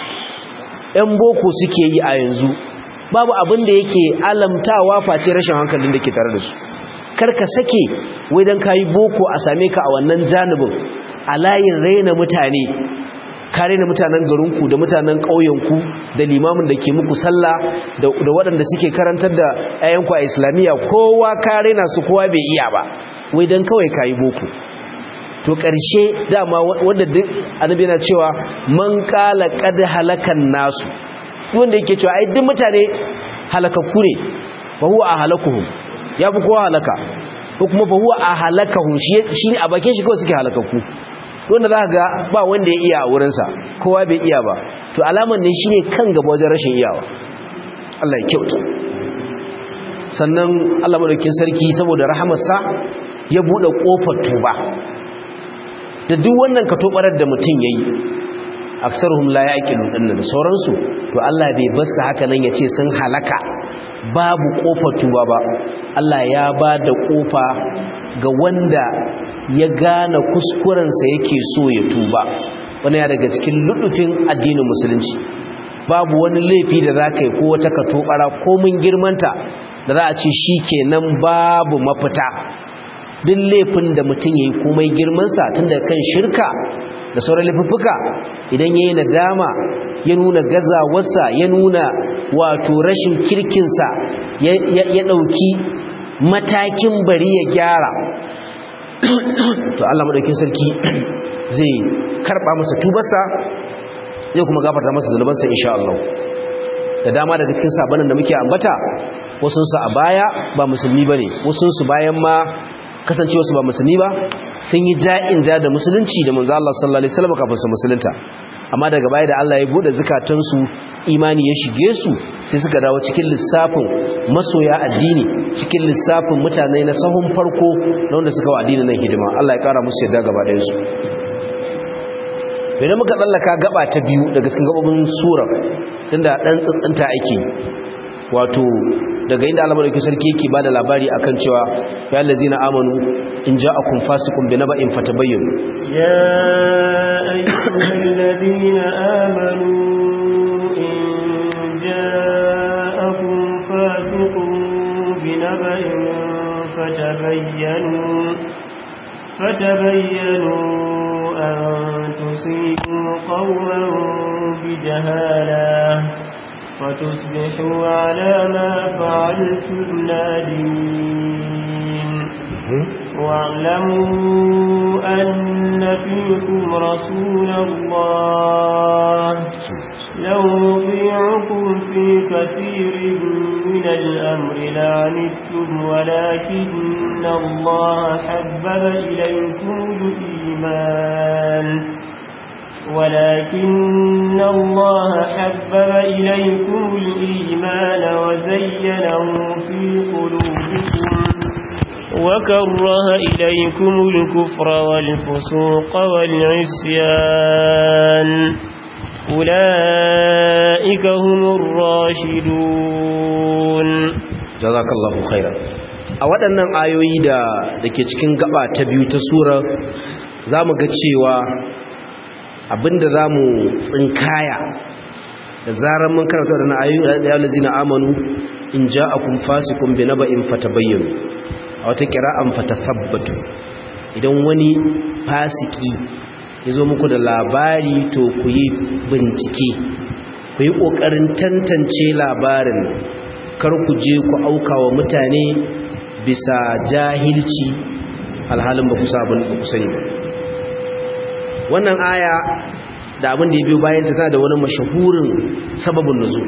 yan boko suke yi a yanzu babu abin da yake alamtawa face rashin hankalin da ke tare da su karka sake wai dan kayi boko a same ka a wannan janibin a layin raina mutane ka raina mutanen garinku da mutanen ƙauyenku da limamin da ke muku sallah da waɗanda suke karantar da ayyanku a islamiyya kowa ka raina su kowa bai iya ba wai dan kawai kayi boko to ƙarshe dama wanda duk annabi yana cewa man qala qad halakan nasu wanda yake cewa ai duk mutane halakakku ne fa huwa ahlakuhum ya fi kowa halaka ko kuma fa huwa a halakahum shi ne a bakin shi kawai suke halakakku wanda za ga ba wanda ya iya a wurinsa kowa bai iya ba to alaman ne shine kan gaba wajen rashin iyawa Allah ya kyauta sannan Allah madaukakin sarki saboda rahamarsa ya bude kofar tuba da duk wannan katobarar da mutum yayi aksaruhum la yaqilu dinnan da sauransu to Allah bai bar su haka nan yace sun halaka babu kofar tuba ba Allah ya ba da kofa ga wanda ya gane kuskurensa yake so ya tuba wani ya daga cikin ludufin addinin musulunci babu wani laifi da za ka yi ko wata katobara ko mun girmanta da za a ce shi kenan babu mafita duk laifin da mutum ya yi komai girmansa tun da kan shirka da sauran laifuffuka idan ya yi nadama ya nuna gazawarsa ya nuna wato rashin kirkinsa ya ɗauki matakin bari ya gyara to Allah maɗaukin sarki zai karɓa masa tubarsa zai kuma gafarta masa zunubansa insha Allah da dama daga cikin sabanin da muke ambata wasunsu a baya ba musulmi ba ne wasunsu bayan ma kasancewarsu ba musulmi ba sun yi ja'in ja da musulunci da manzo Allah sallallahu alaihi wasallam kafin su musulunta amma daga baya da Allah ya bude zukatansu imani ya shige su sai suka dawo cikin lissafin masoya addini cikin lissafin mutane na sahun farko na wanda suka wa addinin nan hidima Allah ya kara musu yadda gaba ɗayan su idan muka tsallaka gaba ta biyu daga cikin gabobin sura tunda dan tsantsanta ake wato daga inda Allah madaukakin sarki yake bada labari akan cewa ya allazina amanu in ja'akum fasiqun binaba'in fatabayyanu ya ayyuhallazina amanu in ja'akum fasiqun binaba'in fatabayyanu fatabayyanu an tusibu qauman bijahalah فتصبحوا على ما فعلتم نادمين واعلموا أن فيكم رسول الله لو نطيعكم في كثير من الأمر لعنتم ولكن الله حبب إليكم الإيمان ولكن الله حبب إليكم الإيمان وزينه في قلوبكم وكره إليكم الكفر والفسوق والعصيان أولئك هم الراشدون جزاك الله خيرا a waɗannan ayoyi da da ke cikin gaba ta biyu ta sura za mu ga cewa abinda za mu tsinkaya da zarar mun karanta da ayoyi da ya lazina amanu in ja'akum fasiqun bi naba'in fatabayyanu a wata kira'an fatathabbatu idan wani fasiki ya zo muku da labari to ku yi bincike ku yi ƙoƙarin tantance labarin kar ku je ku auka wa mutane bisa jahilci alhalin ba ku sabon ba ku sani ba wannan aya da abin da ya biyo bayan ta tana da wani mashahurin sababin nuzul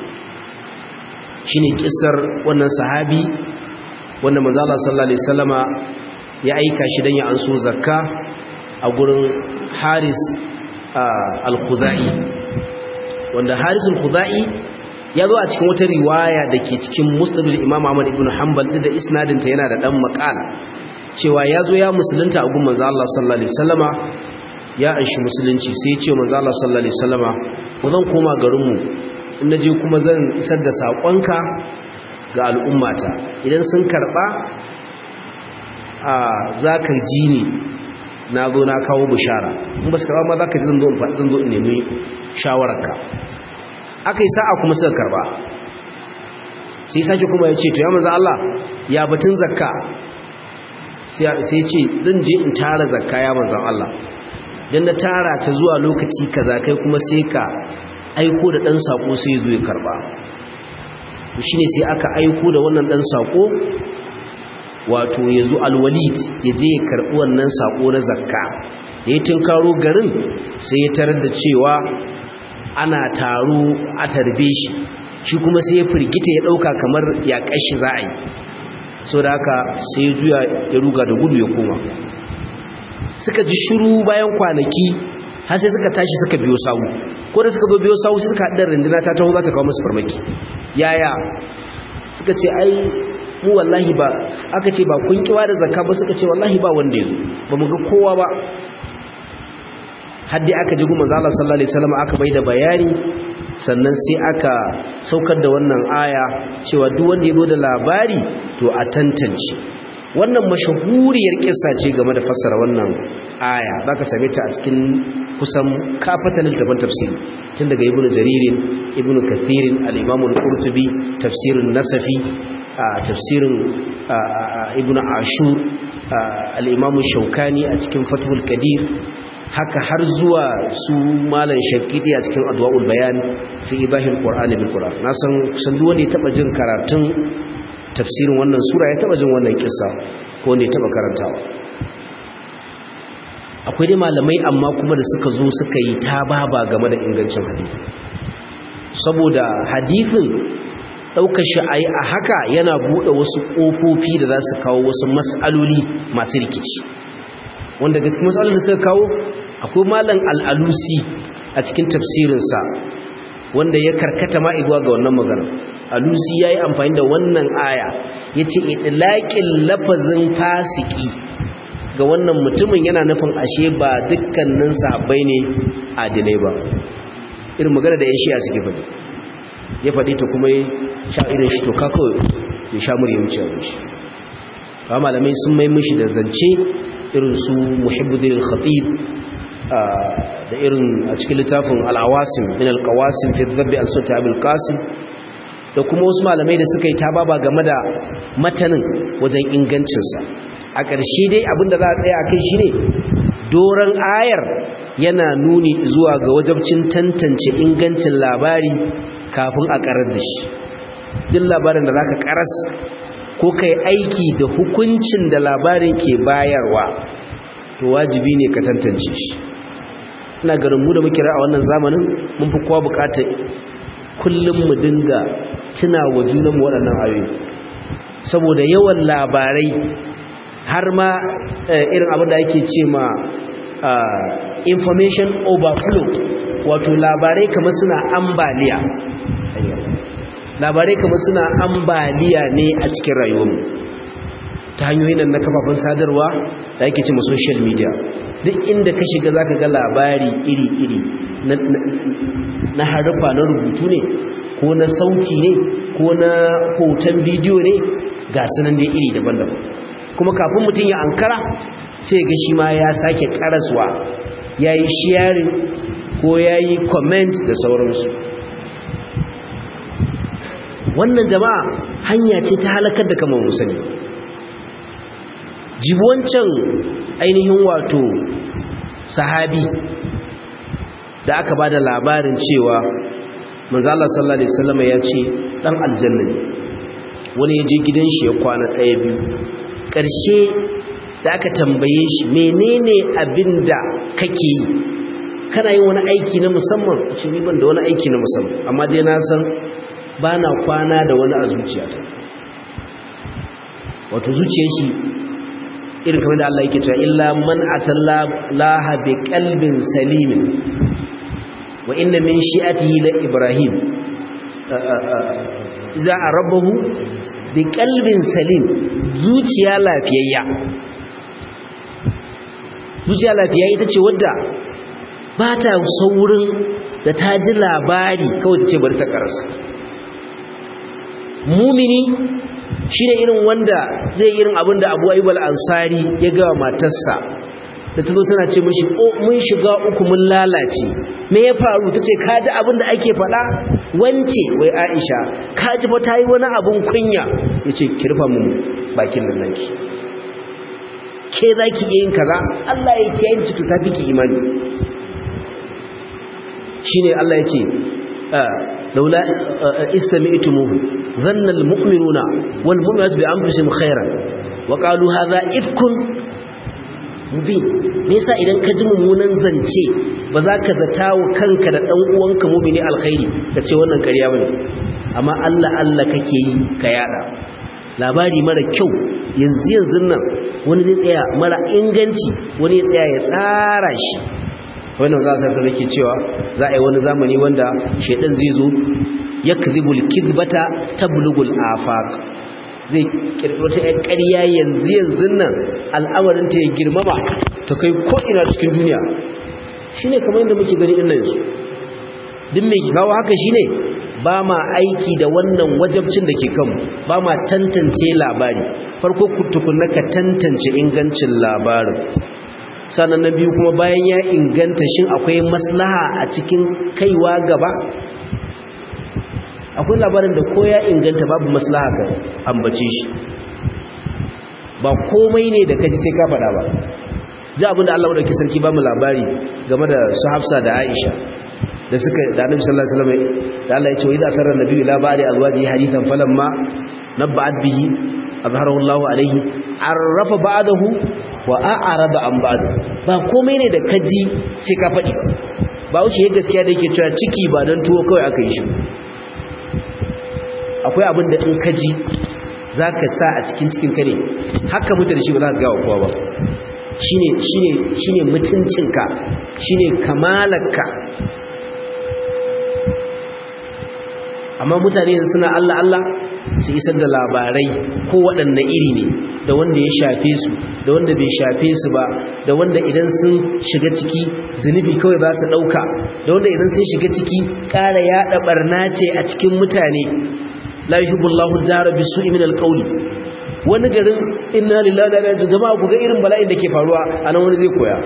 shine kissar wannan sahabi wanda manzo Allah sallallahu alaihi wasallama ya aika shi dan ya anso zakka a gurin Haris al-Khuzai wanda Haris al-Khuzai ya zo a cikin wata riwaya da ke cikin Musnad al-Imam Ahmad ibn Hanbal da isnadin ta yana da dan makala cewa ya zo ya musulunta a gurin manzo Allah sallallahu alaihi wasallama ya anshi musulunci sai ya ce manzo Allah sallallahu alaihi wasallama ko zan koma garin mu in naje kuma zan isar da sakonka ga al'ummata idan sun karba a zaka ji ni na zo na kawo bishara in ba su karba ma zaka ji zan zo in faɗi zan zo in nemi shawararka akai sa'a kuma suka karba sai sake kuma ya ce to ya manzo Allah ya batun zakka sai ce zan je in tara zakka ya manzo Allah dan na tara ta zuwa lokaci kaza kai kuma sai ka aiko da dan sako sai ya zo ya karba to shine sai aka aiko da wannan dan sako wato yazo alwalid ya je ya karbi wannan sako na zakka da ya tinkaro garin sai ya tarar da cewa ana taro a tarbe shi shi kuma sai ya firgita ya dauka kamar ya kashi za a yi so da haka sai ya juya ya ruga da gudu ya koma suka ji shiru bayan kwanaki har sai suka tashi suka biyo sawu ko da suka zo biyo sawu sai suka haɗar rinduna ta taho za ta kawo musu farmaki yaya suka ce ai mu wallahi ba aka ce ba kun kiwa da zakka ba suka ce wallahi ba wanda ya zo ba mu ga kowa ba haddi aka ji gumman zala sallallahu alaihi wasallam aka bai da bayani sannan sai aka saukar da wannan aya cewa duk wanda ya zo da labari to a tantance wannan mashahuriyar kissa ce game da fassara wannan aya zaka same ta a cikin kusan kafatal littafin tafsiri tun daga ibnu jaririn ibnu kathirin al-imam al-qurtubi tafsirun nasafi tafsirin ibnu ashur al-imam shaukani a cikin fathul qadir haka har zuwa su malan shakidi a cikin adwaul bayan fi ibahil qur'ani bil qur'an na san kusan duk wanda ya taba jin karatun tafsirin wannan sura ya taba jin wannan kissa ko wanda ya taba karantawa akwai dai malamai amma kuma da suka zo suka yi ta baba game da ingancin hadisi saboda hadisin ɗaukar shi a yi a haka yana buɗe wasu ƙofofi da za su kawo wasu matsaloli masu rikici wanda gaske matsalolin da suka kawo akwai malam al'alusi a cikin tafsirinsa wanda ya karkata ma'iguwa ga wannan magana alusi ya yi amfani da wannan aya ya ce itilaƙin lafazin fasiki ga wannan mutumin yana nufin ashe ba dukkanin sahabbai ne adilai ba irin magana da 'yan shiya suke faɗi ya faɗi ta kuma ya sha irin shi to kako ya sha murya wuce a shi ba malamai sun mai mishi da zance irin su muhibbuddin khatib da irin a cikin littafin al'awasim min alƙawasim fi zabbi an sota abil qasim da kuma wasu malamai da suka yi ta baba game da matanin wajen ingancinsa a ƙarshe dai abinda za a tsaya kai shi ne doron ayar yana nuni zuwa ga wajabcin tantance ingancin labari kafin a ƙarar da shi duk labarin da za ka ƙaras ko kai aiki da hukuncin da labarin ke bayarwa to wajibi ne ka tantance shi ina garin mu da muke a wannan zamanin mun fi kowa bukatar kullum mu dinga tuna wa junanmu waɗannan ayoyi saboda yawan labarai har ma irin abin da ake ce ma information overflow wato labarai kamar suna ambaliya labarai kamar suna ambaliya ne a cikin rayuwarmu ta hanyoyin nan na kafafen sadarwa da ake ce ma social media duk inda ka shiga za ka ga labari iri-iri na harfa na rubutu ne ko na sauti ne ko na hoton bidiyo ne ga sunan da iri daban-daban kuma kafin mutum ya ankara sai ga shi ma ya sake karaswa ya yi sharing ko ya yi comment da sauransu wannan jama'a hanya ce ta halakar da kamar musani jibuwancan ainihin wato sahabi da aka ba da labarin cewa manzala sallallahu alaihi wasallam ya ce dan aljanna ne wani ya je gidan shi ya kwana ɗaya biyu ƙarshe da aka tambaye shi menene abin da kake yi kana yin wani aiki na musamman a ce ban da wani aiki na musamman amma dai na san ba na kwana da wani a zuciyata wato zuciyar shi irin kamar da Allah yake cewa illa man atallaha bi qalbin salimin wa inna min shi'atihi la ibrahim za a rabahu bi qalbin salim zuciya lafiyayya zuciya lafiyayya ita ce wadda ba ta saurin da ta ji labari kawai ta ce bari ta karasa mumini shine irin wanda zai irin abin da Abu Ayyub al-Ansari ya ga matarsa da tazo tana ce mishi oh mun shiga uku mun lalace me ya faru tace kaji abin da ake faɗa wance wai Aisha kaji fa tayi wani abun kunya yace ki rufa mun bakin nan naki ke zaki yin kaza Allah ya kiyaye ki ta fiki imani shine Allah yace لولا استمعتموه ظن المؤمنون والمؤمنات بأنفسهم خيرا وقالوا هذا إفك mubin me yasa idan ka ji mummunan zance ba za ka zata wa kanka da dan uwanka mumini alkhairi ka ce wannan ƙarya bane amma Allah Allah kake yi ka yada labari mara kyau yanzu yanzu nan wani zai tsaya mara inganci wani ya tsaya ya tsara shi wannan za su sanar ke cewa za a yi wani zamani wanda shaidan zai zo ya kazibul kizbata tablugul afaq zai kirkiro ta yan ƙarya yanzu yanzu nan al'amarin ta ya girmama ta kai ko ina cikin duniya shine kamar yadda muke gani din nan yanzu duk mai kawo haka shine ba ma aiki da wannan wajabcin da ke kanmu ba ma tantance labari farko tukunna ka tantance ingancin labarin sannan na biyu kuma bayan ya inganta shin akwai maslaha a cikin kaiwa gaba akwai labarin da ko ya inganta babu maslaha ga ambace shi ba komai ne da kaji sai ka faɗa ba ji abinda Allah wadda sarki ba mu labari game da su hafsa da aisha da suka da annabi sallallahu alaihi wasallam da Allah ya ce wa idza sarra nabiyyu ila ba'di azwaji hadithan falamma nabba'at bihi azharahu Allah alaihi arrafa ba'dahu wa a'rada an ba'du ba komai ne da kaji sai ka faɗi ba wuce ya gaskiya da yake cewa ciki ba dan tuwo kawai aka yi shi akwai abin da in ka ji za ka sa a cikin cikin ka ne haka mutu da shi ba za ka gawa kowa ba shi ne mutuncinka shi ne kamalarka amma mutane suna Allah Allah su isar da labarai ko waɗanne iri ne da wanda ya shafe su da wanda bai shafe su ba da wanda idan sun shiga ciki zunubi kawai za su ɗauka da wanda idan sun shiga ciki ƙara yaɗa ɓarna ce a cikin mutane la yuhibbullahu jara bisu'i min alqawli wani garin inna lillahi wa inna ilaihi jama'a ku ga irin bala'in da ke faruwa anan wani zai koya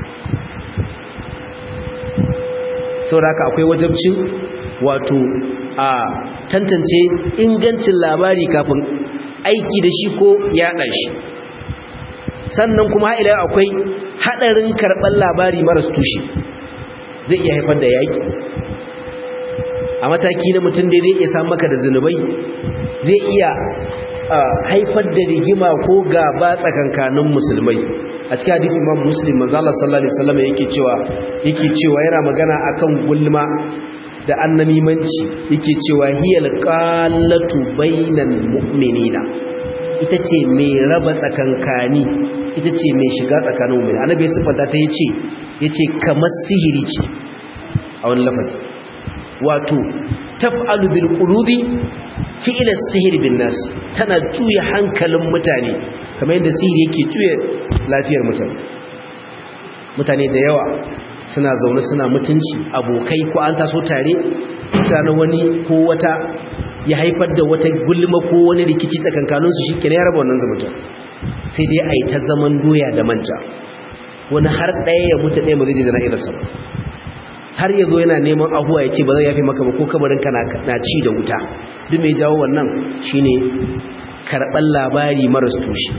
saboda haka akwai wajabcin wato a tantance ingancin labari kafin aiki da shi ko yaɗa shi sannan kuma ila akwai haɗarin karɓar labari maras tushe zai iya haifar da yaƙi a mataki na mutum da zai iya samu maka da zunubai zai iya haifar da rigima ko gaba tsakankanin musulmai a cikin hadisi imam muslim manzo Allah sallallahu alaihi wasallam yake cewa yake cewa yana magana akan gulma da annamimanci yake cewa hiyal qallatu bainal mu'minina ita ce mai raba tsakankani ita ce mai shiga tsakanin mu'mini annabi ya sifanta ta yace yace kamar sihiri ce a wani lafazi wato taf'alu bil qulubi fi'la sihiri bin nas tana juya hankalin mutane kamar yadda sihiri yake juya lafiyar mutane mutane da yawa suna zaune suna mutunci abokai ko an taso tare tsakanin wani ko wata ya haifar da wata gulma ko wani rikici tsakankanin su shikenan ya raba wannan zumunta sai dai a yi ta zaman doya da manja wani har ɗaya ya mutu ɗaya ba zai je jana'izarsa ba har yazo yana neman ahuwa ya ce ba zai yafi maka ba ko kabarinka na ci da wuta duk mai jawo wannan shine karɓar labari maras tushe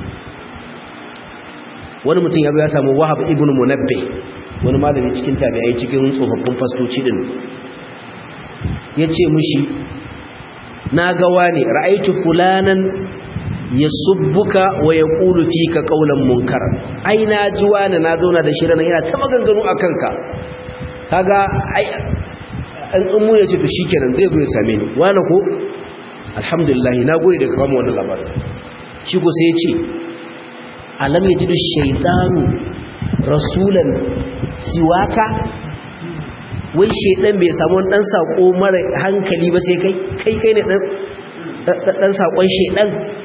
wani mutum ya ya samu wahab ibn munabbe wani malami cikin tabi'ai cikin tsofaffin fastoci din ya ce mushi na ga wani ra'aitu fulanan ya subbuka wa ya ƙulu fi ka ƙaunar munkar ai na ji wani na zauna da shi ranar yana ta maganganu a kanka kaga ai an ummu ya ce to shikenan zai zo ya same ni wani ko alhamdulillah na gode da kama wannan labarin shi ko sai ya ce alam yajidu shaytanu rasulan siwaka wai shaydan bai samu wani dan sako mara hankali ba sai kai kai kai ne dan dan sakon shaydan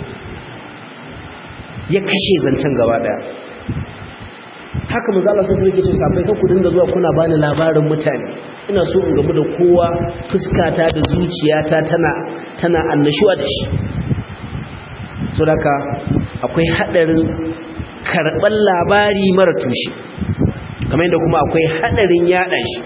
ya kashe zancen gaba daya haka manzo Allah sai yake ce sabai kan ku dinga zuwa kuna bani labarin mutane ina so in gamu da kowa fuskata da zuciyata tana tana annashuwa da shi saboda akwai hadarin karban labari mara tushe kamar yadda kuma akwai hadarin yada shi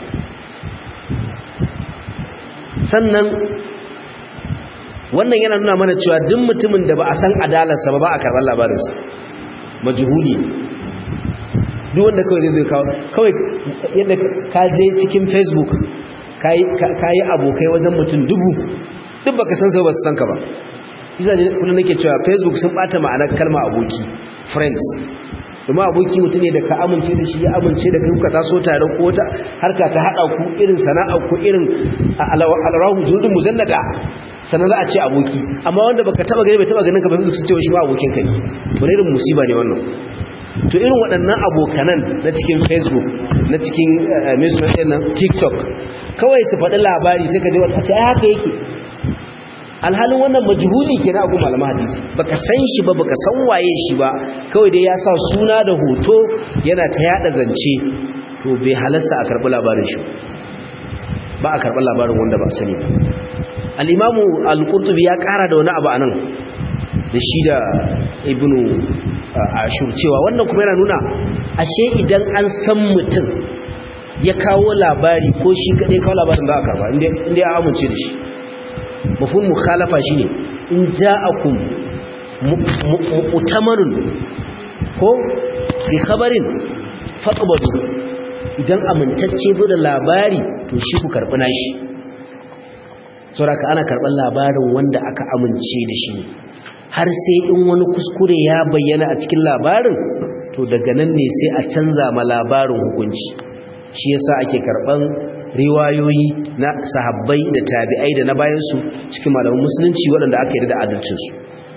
sannan wannan yana nuna mana cewa duk mutumin da ba a san adalarsa ba ba a karban labarinsa majhuli duk wanda kawai zai kawo kawai yadda ka je cikin facebook ka yi abokai wajen mutum dubu duk baka san sai ba su san ka ba isa ne kullum nake cewa facebook sun bata ma'anar kalma aboki friends domin aboki mutum ne da ka amince da shi ya amince da kai kuka taso tare ko wata harka ta haɗa ku irin sana'a ku irin alrahu zurdin muzallada sannan za a ce aboki amma wanda baka taba gani bai taba ganin ka ba facebook sun ce shi ma abokin ka ne wani irin musiba ne wannan to irin waɗannan abokanan na cikin facebook na cikin mesunan nan tiktok kawai su faɗi labari sai ka ji wata ce haka yake alhalin wannan majhuli ke na abu malama hadisi baka san shi ba baka san waye shi ba kawai dai ya sa suna da hoto yana ta yada zance to bai halasta a karɓi labarin shi ba a karɓi labarin wanda ba sani ba al-imamu al-qurtubi ya ƙara da wani abu anan da shi da ibnu ashur cewa wannan kuma yana nuna ashe idan an san mutum ya kawo labari ko shi kadai kawo labarin ba a karba inda ya amince da shi mafhum mukhalafa shine in ja'akum mu'tamanun ko bi khabarin faqbadu idan amintacce bu da labari to shi ku karbi nashi saboda ana karban labarin wanda aka amince da shi har sai in wani kuskure ya bayyana a cikin labarin to daga nan ne sai a canza ma labarin hukunci shi yasa ake karban riwayoyi na sahabbai da tabi'ai da na bayansu cikin malaman musulunci waɗanda aka yi da adalcinsu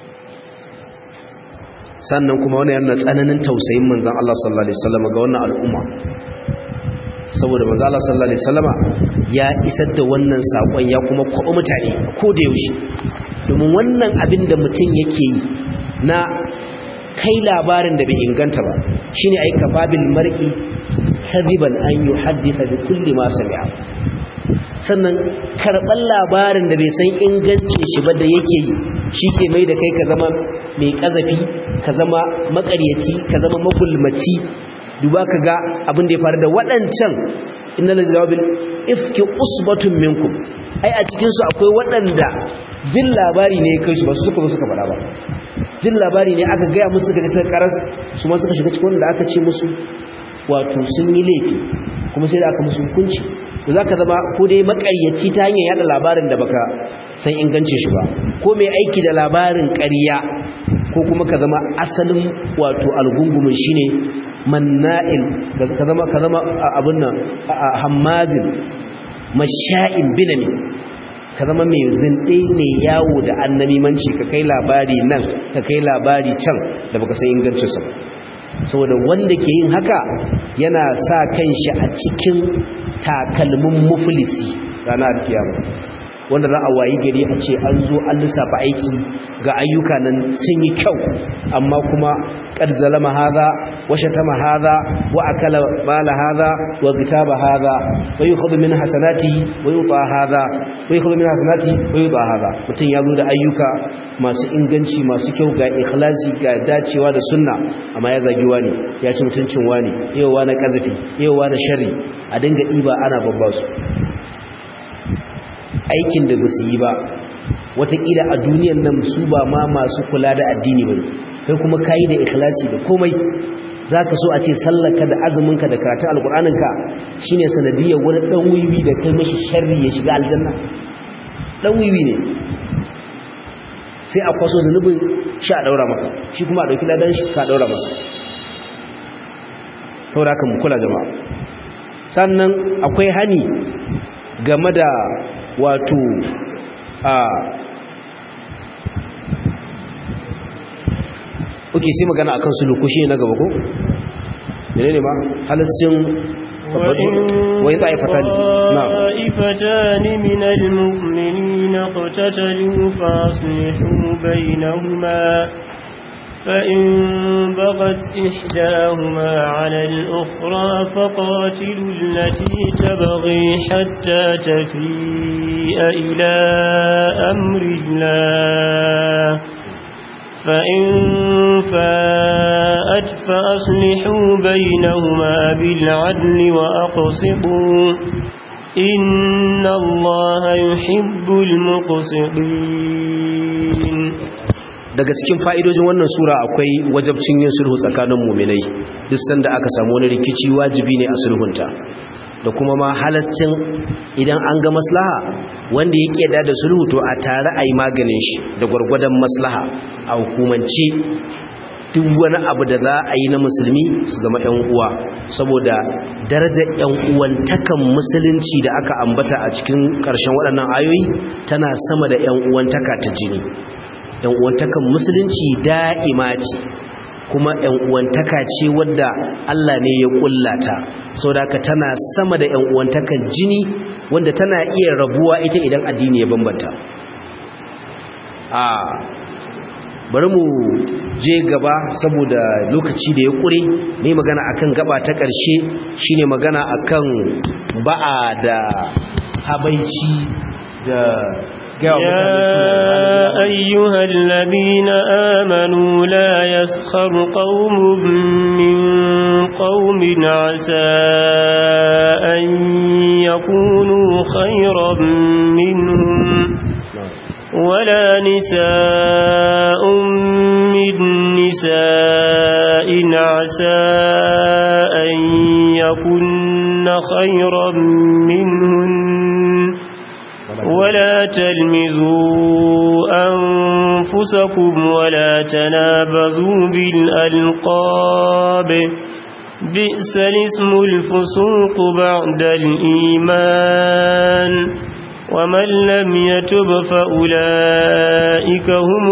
sannan kuma wani yana tsananin tausayin manzan Allah sallallahu Alaihi wasallama ga wannan al'umma saboda manzan Allah sallallahu Alaihi wasallama ya isar da wannan saƙon ya kuma kwaɓa mutane ko da yaushe domin wannan abin da mutum yake yi na kai labarin da bai inganta ba shine ai kafabil mar'i kadiban an yuhaddisa bi kulli ma sami'a sannan karban labarin da bai san ingancin shi ba da yake yi shike mai da kai ka zama mai kazafi ka zama makaryaci ka zama magulmaci duba ka ga abin da ya faru da waɗancan innal jawabil ifki usbatun minkum ai a cikin su akwai waɗanda jin labari ne kai su ba su suka suka faɗa ba jin labari ne aka gaya musu suka suka karas su ma suka shiga cikin wanda aka ce musu wato sun yi laifi kuma sai da aka musu hukunci to za ka zama ko dai makaryaci ta hanyar yada labarin da baka san ingancin shi ba ko mai aiki da labarin ƙarya ko kuma ka zama asalin wato algungumin shine manna'il ka zama ka zama abin nan hammazin masha'in binami ka zama mai zinde mai yawo da annamimanci ka kai labari nan ka kai labari can da baka san ingancinsa ba saboda wanda ke yin haka yana sa kanshi a cikin takalmin muflisi ranar kiyama wanda za a wayi gari a ce an zo an lissafa aiki ga ayyuka nan sun yi kyau amma kuma qad zalama hadha wa shatama hadha wa akala mala hadha wa kitaba hadha wa yukhadhu min hasanati wa yuta hadha wa yukhadhu min hasanati wa yuta hadha mutun ya zo da ayyuka masu inganci masu kyau ga ikhlasi ga dacewa da sunna amma ya zagi wani ya ci mutuncin wani yau wani kazafi yau wani sharri a dinga diba ana babbasu aikin da ba su yi ba watakila a duniyan nan su ba ma masu kula da addini ba kai kuma kayi da ikhlasi da komai za ka so a ce sallaka da azuminka da karatun alkur'aninka shi ne sanadiyar wani ɗan wiwi da kai mashi sharri ya shiga aljanna ɗan wiwi ne sai a kwaso zunubin shi a ɗaura maka shi kuma a ɗauki ladan shi ka ɗaura masa saboda haka mu kula jama'a sannan akwai hani game da wato a oke sai magana akan suluku shi na gaba ko menene ma halascin wai ta'ifata ne na طائفتان من المؤمنين اقتتلوا فاصلحوا بينهما فإن بغت إحداهما على الأخرى فقاتلوا التي تبغي حتى تفيء إلى أمر الله فإن فاءت فأصلحوا بينهما بالعدل وأقسطوا إن الله يحب المقسطين daga cikin fa'idojin wannan sura akwai wajabcin yin sulhu tsakanin muminai duk sanda aka samu wani rikici wajibi ne a sulhunta da kuma ma halascin idan an ga maslaha wanda yake da da sulhu to a tare a yi maganin shi da gwargwadon maslaha a hukumance duk wani abu da za a yi na musulmi su zama ‘yan uwa saboda darajar ‘yan uwantakan musulunci da aka ambata a cikin ƙarshen waɗannan ayoyi tana sama da ‘yan uwantaka ta jini ‘yan uwantakan musulunci da'ima ce kuma ‘yan uwantaka ce wadda Allah ne ya ƙullata saboda haka tana sama da ‘yan uwantakan jini wanda tana iya rabuwa ita idan addini ya bambanta a bari mu je gaba saboda lokaci da ya kure ne magana akan gaba ta ƙarshe shine magana akan ba'a da habaici da يا أيها الذين آمنوا لا يسخر قوم من قوم عسى أن يكونوا خيرا منهم ولا نساء من نساء عسى أن يكن خيرا منهن ولا تلمذوا أنفسكم ولا تنابذوا بالألقاب بئس الاسم الفسوق بعد الإيمان ومن لم يتب فأولئك هم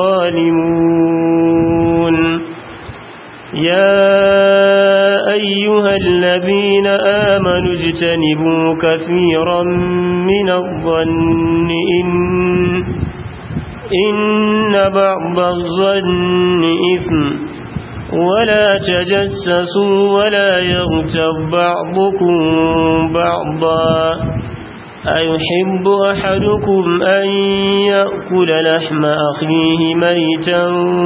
الظالمون يا أيها الذين آمنوا اجتنبوا كثيرا من الظن إن, إن بعض الظن إثم ولا تجسسوا ولا يغتب بعضكم بعضا أيحب أحدكم أن يأكل لحم أخيه ميتا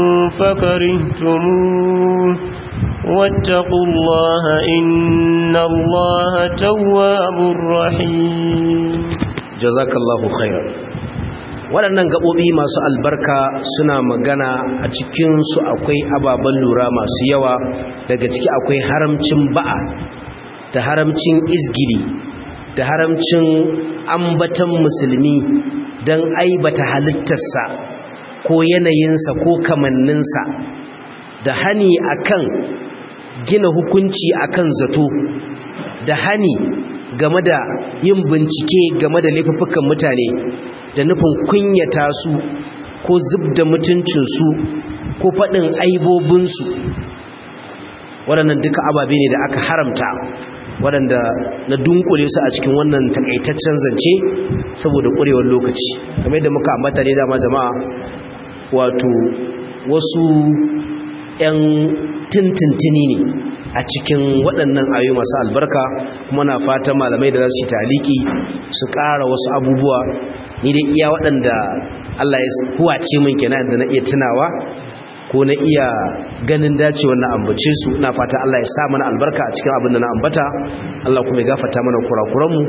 فكرهتموه واتقوا الله إن الله تواب رحيم جزاك الله خيرا waɗannan gaɓoɓi masu albarka suna magana a cikinsu akwai ababen lura masu yawa daga ciki akwai haramcin ba'a da haramcin izgili da haramcin ambatan musulmi don aibata halittarsa ko yanayinsa ko kamanninsa da hani akan gina hukunci akan zato da hani game da yin bincike game da laifuffukan mutane da nufin kunyata su ko zub da mutuncinsu ko faɗin aibobinsu waɗannan duka ababe ne da aka haramta waɗanda na dunkule su a cikin wannan takaitaccen zance saboda ƙurewar lokaci kamar yadda muka ambata ne dama jama'a wato wasu 'yan tintintini ne a cikin waɗannan ayoyi masu albarka kuma na fatan malamai da za su yi taliki su ƙara wasu abubuwa ni dai iya waɗanda Allah ya huwace min kenan da na iya tunawa ko na iya ganin dacewar na ambace su ina fata Allah ya sa mana albarka a cikin abin da na ambata Allah kuma ya gafarta mana kurakuranmu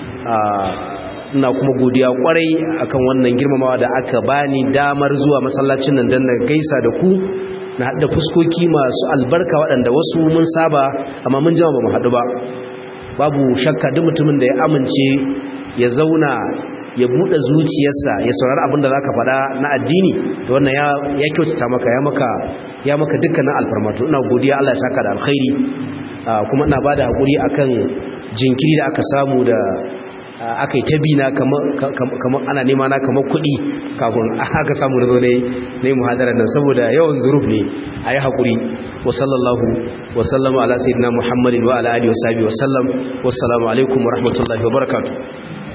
ina kuma godiya kwarai akan wannan girmamawa da aka bani damar zuwa masallacin nan dan na gaisa da ku na haɗa fuskoki masu albarka waɗanda wasu mun saba amma mun jama ba mu haɗu ba babu shakka duk mutumin da ya amince ya zauna ya buɗe zuciyarsa ya saurari abin da za ka faɗa na addini da wannan ya kyautata maka ya maka ya maka dukkanin alfarmatu ina godiya Allah ya saka da alkhairi kuma ina bada hakuri akan jinkiri da aka samu da aka yi ta bina kamar ana nema na kamar kuɗi kafin aka samu da zo ne na yi muhadarar nan saboda yawan zuruf ne a yi haƙuri wa sallallahu wa sallama ala sayyidina muhammadin wa ala alihi wa sahbihi wa sallam wassalamu alaikum wa rahmatullahi wa barakatuh